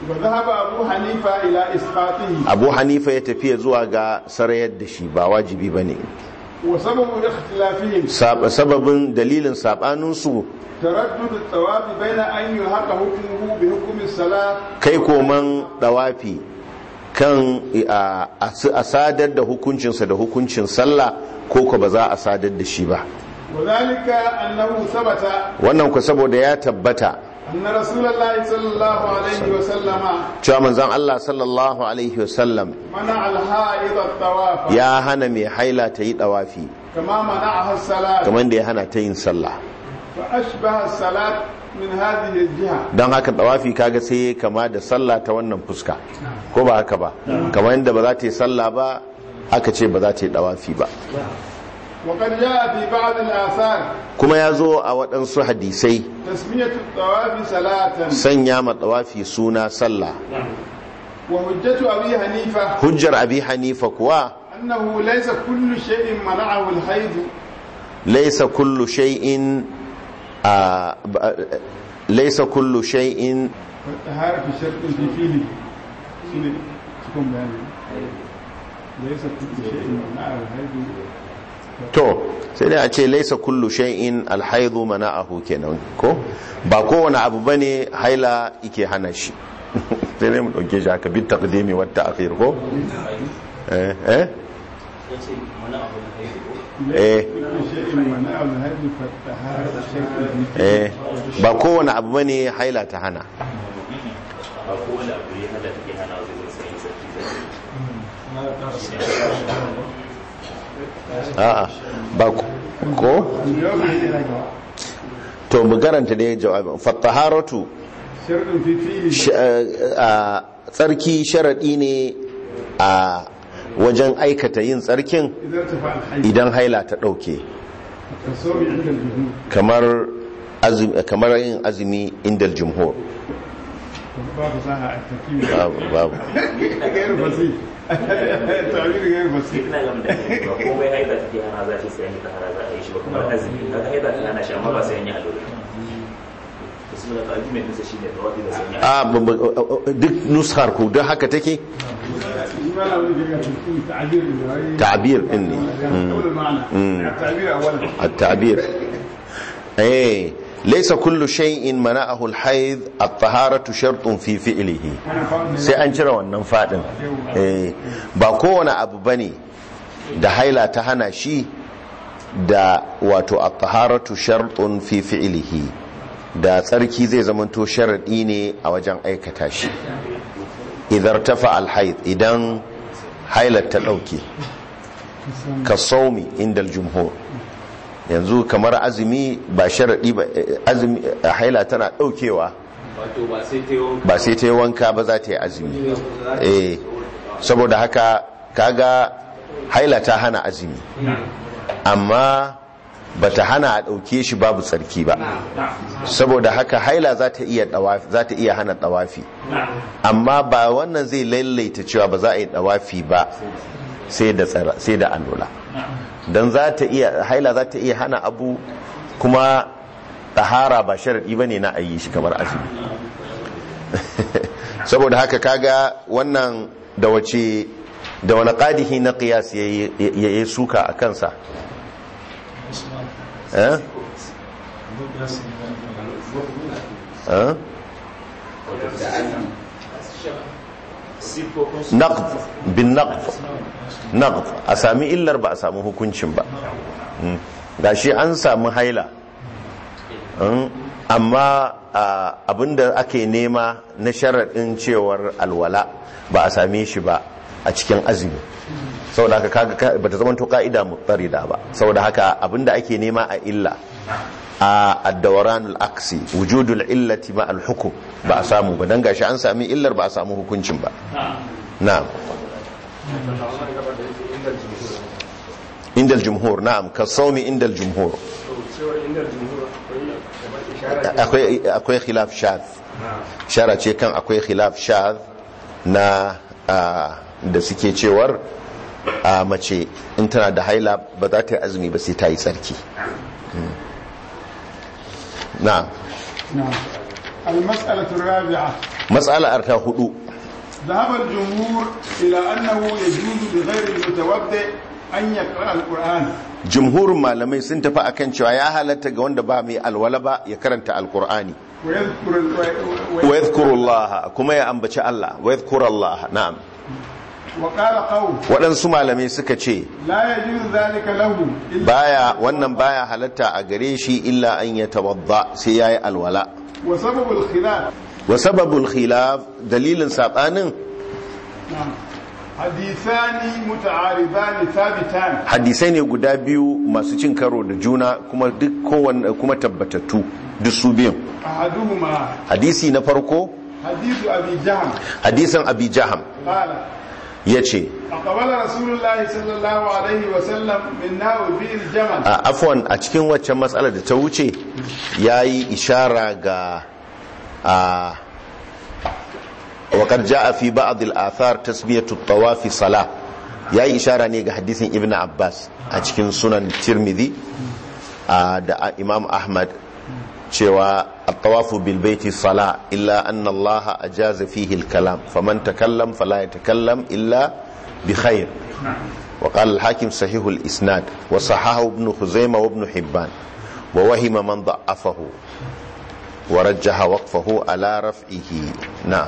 وذهب أبو حنيفة إلى إسقاطه abu hanifa ya tafiya zuwa ga sarayar da shi ba wajibi ba ne وسبب اختلافهم sababin dalilin saɓaninsu تردد الطواف بين أن يلحق حكمه بحكم الصلاة kai koman ɗawafi kan a a sadar da hukuncinsa da hukuncin sallah ko ko ba za a sadar da shi ba وذلك أنه ثبت wannan ku saboda ya tabbata أن رسول الله صلى الله عليه وسلم cewa manzon Allah sallallahu alaihi wasallam منع الحائض الطواف ya hana mai haila ta yi ɗawafi كما منعها الصلاة kamar da ya hana ta yin sallah فأشبه الصلاة من هذه الجهة don haka ɗawafi kaga sai ya kama da sallah ta wannan fuska ko ba haka ba kamar yadda ba za ta yi sallah ba aka ce ba za ta yi ɗawafi ba وقد جاء في بعض الآثار kuma ya zo a waɗansu hadisai تسمية الطواف صلاة sanya ma ɗawafi suna sallah وحجة أبي حنيفة hujjar abi hanifa kuwa أنه ليس كل شيء منعه الحيض laisa kullu shay'in a ba- laisa kullu shay'in والطهارة في شرط في فيه شنو تكون بيان ليس كل شيء منعه الحيض to sai dai a ce laisa kullu shay'in alhaidu mana'ahu kenan ko ba kowane abu bane haila yake hana shi sai dai mu dauke shi haka bit taqdimi wat ta'khir ko eh eh eh كل شيء منعه الحيض فالطهارة في شرط في فيه eh ba kowane abu bane haila ta hana ba kowane abu ya hada take hana wajen sayin sarki a'a ba ko- ko to mu garanta da jawabin fattaharatu شرط في فيه sh- a tsarki sharadi ne a wajen aikata yin tsarkin إذا ارتفع الحيض idan haila ta ɗauke كالصوم عند الجمهور kamar azumi kamar yin azumi indal jumhur باب صحة التكييف babu babu غير بسيط التعبير غير بسيط ina gama da ba komai haida take hana za ta sai an yi tahara za a yi shi ba kamar azumi kaga haida ta hana shi amma ba sai an yi alura to su da argument din sa shine da wadi da sai an yi a bu- bu- duk nushar ku duk haka take ما له وجه في تعبير تعبير إني. أول المعنى مم. التعبير أولا التعبير ايه ليس كل شيء منعه الحيض الطهارة شرط في فعله أنا فاهم sai an cire wannan fadin eh ba kowane abu bane da haila ta hana shi da wato at-taharatu shartun fi fi'lihi da tsarki zai zamanto sharadi ne a wajen aikata shi idan tafa al-haid idan hailar ta dauke ka saumi inda al-jumhur yanzu kamar azumi ba sharadi ba eh, azumi eh, haila tana daukewa wato ba sai ta yi ba sai ta yi wanka ba za ta yi azumi eh saboda haka kaga haila ta hana azumi amma ba ta hana a ɗauke shi babu tsarki ba saboda haka haila za ta iya ɗawafi- za ta iya hana ɗawafi amma ba wannan zai lailaita cewa ba za a yi ɗawafi ba sai da tsara sai da allura don za ta iya haila za ta iya hana abu kuma ɗahara ba sharaɗi ba ne na ayi shi kamar azumi saboda haka kaga wannan da wace da wani ƙadihi na ƙiyas ya yi suka a kansa eh? Eh? naqd bin naqd naqd a sami illar ba a samu hukuncin ba Mm. gashi an samu haila Mm. amma a, abinda ake nema na sharaɗin cewar alwala ba a same shi ba a cikin azumi saboda haka kaga ba ta zama to ka'ida mutarida ba saboda haka abinda ake nema a illa a addawaranul aksi wujudul illati ma al-hukum ba a samu ba dan gashi an sami illar ba a samu hukuncin ba na'am indal jumhur na'am ka saumi indal jumhur akwai akwai khilaf shadh shara ce kan akwai khilaf shadh na ah, da suke cewar a mace in tana da haila ba za ta yi azumi ba sai ta yi tsarki na'am نعم المسألة الرابعة matsalar ta hudu ذهب الجمهور إلى أنه يجوز لغير المتوضئ أن يقرأ القرآن jumhurin malamai sun tafi akan cewa ya halatta ga wanda ba mai alwala ba ya karanta alkur'ani ويذكر wa yadhkurullah kuma ya ambaci Allah wa yadhkurullah na'am وقال قوم waɗansu malamai suka ce لا يجوز ذلك له إلا baya wannan baya halatta a gare shi illa an ya tawadda sai yayi alwala وسبب الخلاف wa sababul khilaf dalilin sabanin نعم. حديثان متعارضان ثابتان hadisai ne guda biyu masu cin karo da juna kuma duk kowanne kuma tabbatattu duk su biyun أحدهما hadisi na farko حديث أبي جهم hadisin abi jaham قال yace أقبل رسول الله صلى الله عليه وسلم من ناو في الجمل a afwan a cikin waccan matsalar da ta wuce yayi ishara ga a وقد جاء في بعض الآثار تسمية الطواف صلاة yayi ishara ne ga hadisin ibn abbas a cikin sunan tirmidhi a da imam ahmad cewa at-tawafu bil baiti sala illa anna allaha ajaza fihi al-kalam faman takallam fala yatakallam illa bi khair wa qala al-hakim sahih al-isnad wa sahahu ibn khuzaimah wa ibn hibban wa wahima man da'afahu wa rajjaha waqfahu ala raf'ihi na'am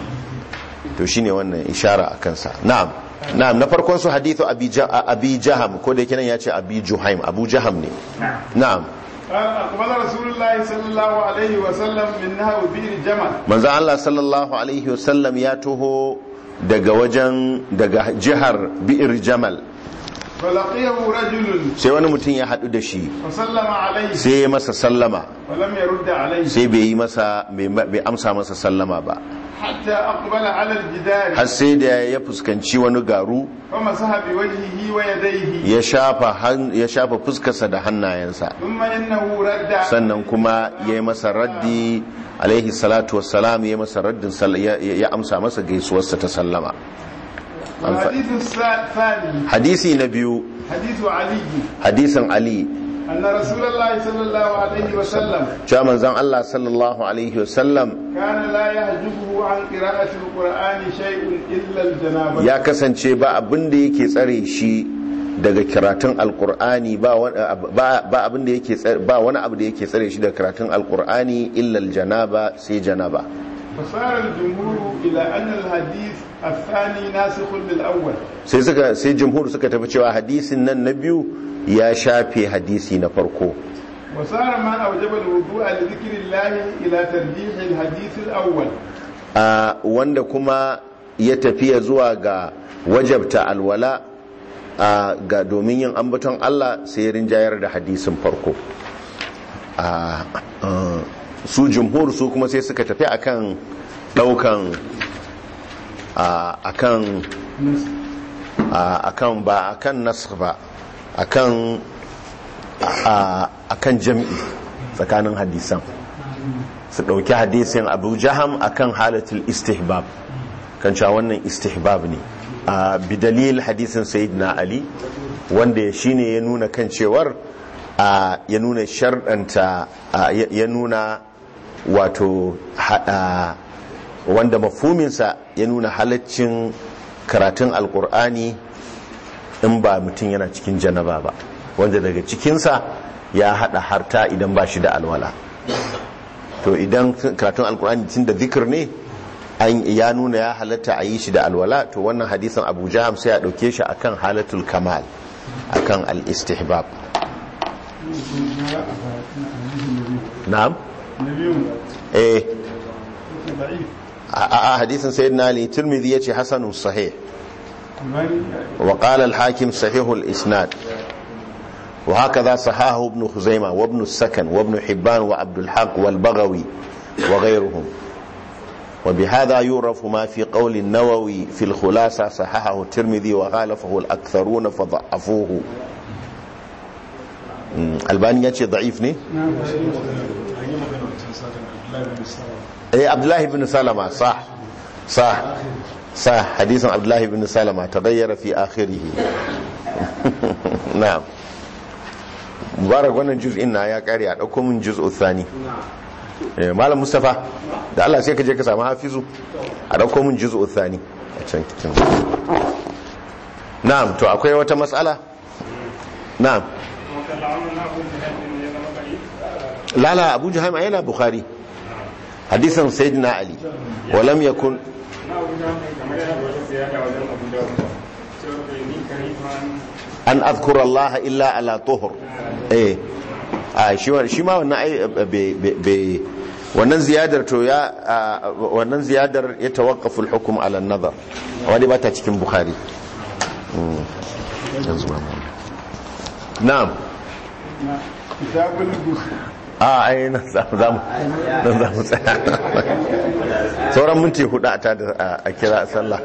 to shine wannan ishara akan sa na'am na'am na farkon su hadithu abi Ja- abi jaham ko da yake nan yace abi juhaim abu jaham ne na'am قال أقبل رسول الله صلى الله عليه وسلم من نهو بئر جمل manzo Allah sallallahu alaihi wasallam ya taho daga wajen daga jihar bi'ir jamal فلقيه رجل sai wani mutum ya haɗu da shi فسلم عليه sai ya masa sallama ولم يرد عليه sai bai yi masa bai amsa masa sallama ba حتى أقبل على الجدار har sai da ya fuskanci wani garu فمسح بوجهه ويديه ya shafa han- ya shafa fuskarsa da hannayensa ثم إنه رد sannan kuma ya yi masa raddi alaihi salatu wassalam ya yi masa raddin sall- ya ya amsa masa gaisuwarsa ta sallama An fa- والحديث الثاني hadisi na biyu حديث علي hadisin ali أن رسول الله صلى الله عليه وسلم cewa manzon Allah sallallahu alaihi wasallam كان لا يحجبه عن قراءة القرآن شيء إلا الجنابة ya kasance ba abin da yake tsare shi daga karatun alkur'ani ba wani- ba ba abin da yake tsare- ba wani abu da yake tsare shi daga karatun alkur'ani illa aljanaba sai janaba فصار الجمهور إلى أن الحديث الثاني ناسخ للأول sai suka sai jumhur suka tafi cewa hadisin nan na biyu ya shafe hadisi na farko وصار ما أوجب الوضوء لذكر الله إلى ترجيح الحديث الأول a wanda kuma ya tafiya zuwa ga wajabta alwala a ga domin yin ambaton Allah sai ya rinjayar da hadisin farko a a, su jumhur su kuma sai suka tafi akan daukan a akan a akan ba akan nasr ba akan a akan jam'i tsakanin hadisan su ɗauki hadisin abu jaham akan halatul istihbab kan cewa wannan istihbab ne a bidalil hadisin sayyidina ali wanda shine ya nuna kan cewar a ya nuna sharɗanta a, ya ya nuna wato ha- a, wanda mafuminsa ya nuna halaccin karatun alkur'ani in ba mutum yana cikin janaba ba wanda daga cikinsa ya haɗa harta idan ba shi da alwala to idan karatun alkur'ani tun da zikir ne an ya nuna ya halatta a yi shi da alwala to wannan hadisan abu jaham sai a ɗauke shi akan halatul kamal akan al-istihbab na'am نبي eh ضعيف a a hadisin sayyidina ali tirmidhi yace hasanun sahih الماني وقال الحاكم صحيح الإسناد وهكذا صححه ابن خزيمة وابن السكن وابن حبان وعبد الحق والبغوي وغيرهم وبهذا يعرف ما في قول النووي في الخلاصة صححه الترمذي وخالفه الأكثرون فضعفوه مم. الباني يأتي ضعيف ني نعم ايه عبد الله بن سلمة صح صح صح حديث عبد الله بن سلمة تغير في آخره نعم مبارك wannan juz'in na ya kare a dauko min juz'u thani eh malam mustafa da Allah sai ka je ka samu hafizu a dauko mun juz'u thani a can cikin na'am to akwai wata matsala na'am lala abu juhaim yana bukhari hadisan sayyidina ali wa lam yakun an azkura Allah illa ala tuhur eh a shi shi ma wannan ai be wannan ziyadar to ya wannan ziyadar ya tawaqqafu al-hukm ala an-nazar wani ba ta cikin bukhari na'am kitabul a ai nan za mu nan za mu tsaya sauran minti hudu a ta a kira sallah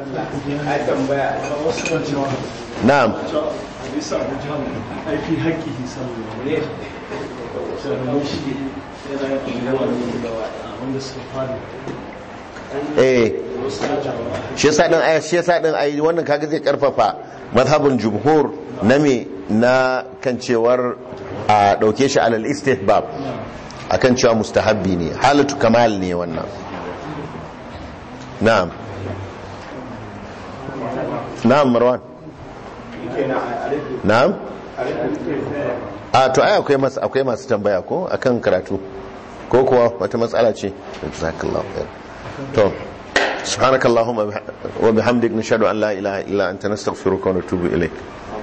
na'am bisa abu jihar aiki haƙƙi sallallahu ne shi yana yin wanda suka fara eh shi yasa din ai shi yasa din ai wannan kaga zai karfafa mazhabin jumhur na me na kan cewar a dauke shi alal istihbab akan cewa mustahabbi ne halatu kamal ne wannan na'am na'am marwan na'am a to ai akwai masu akwai masu tambaya ko akan karatu ko kuwa wata matsala ce jazakallahu khair to subhanakallahumma wa bihamdik nashhadu an la ilaha illa anta nastaghfiruka wa natubu ilayk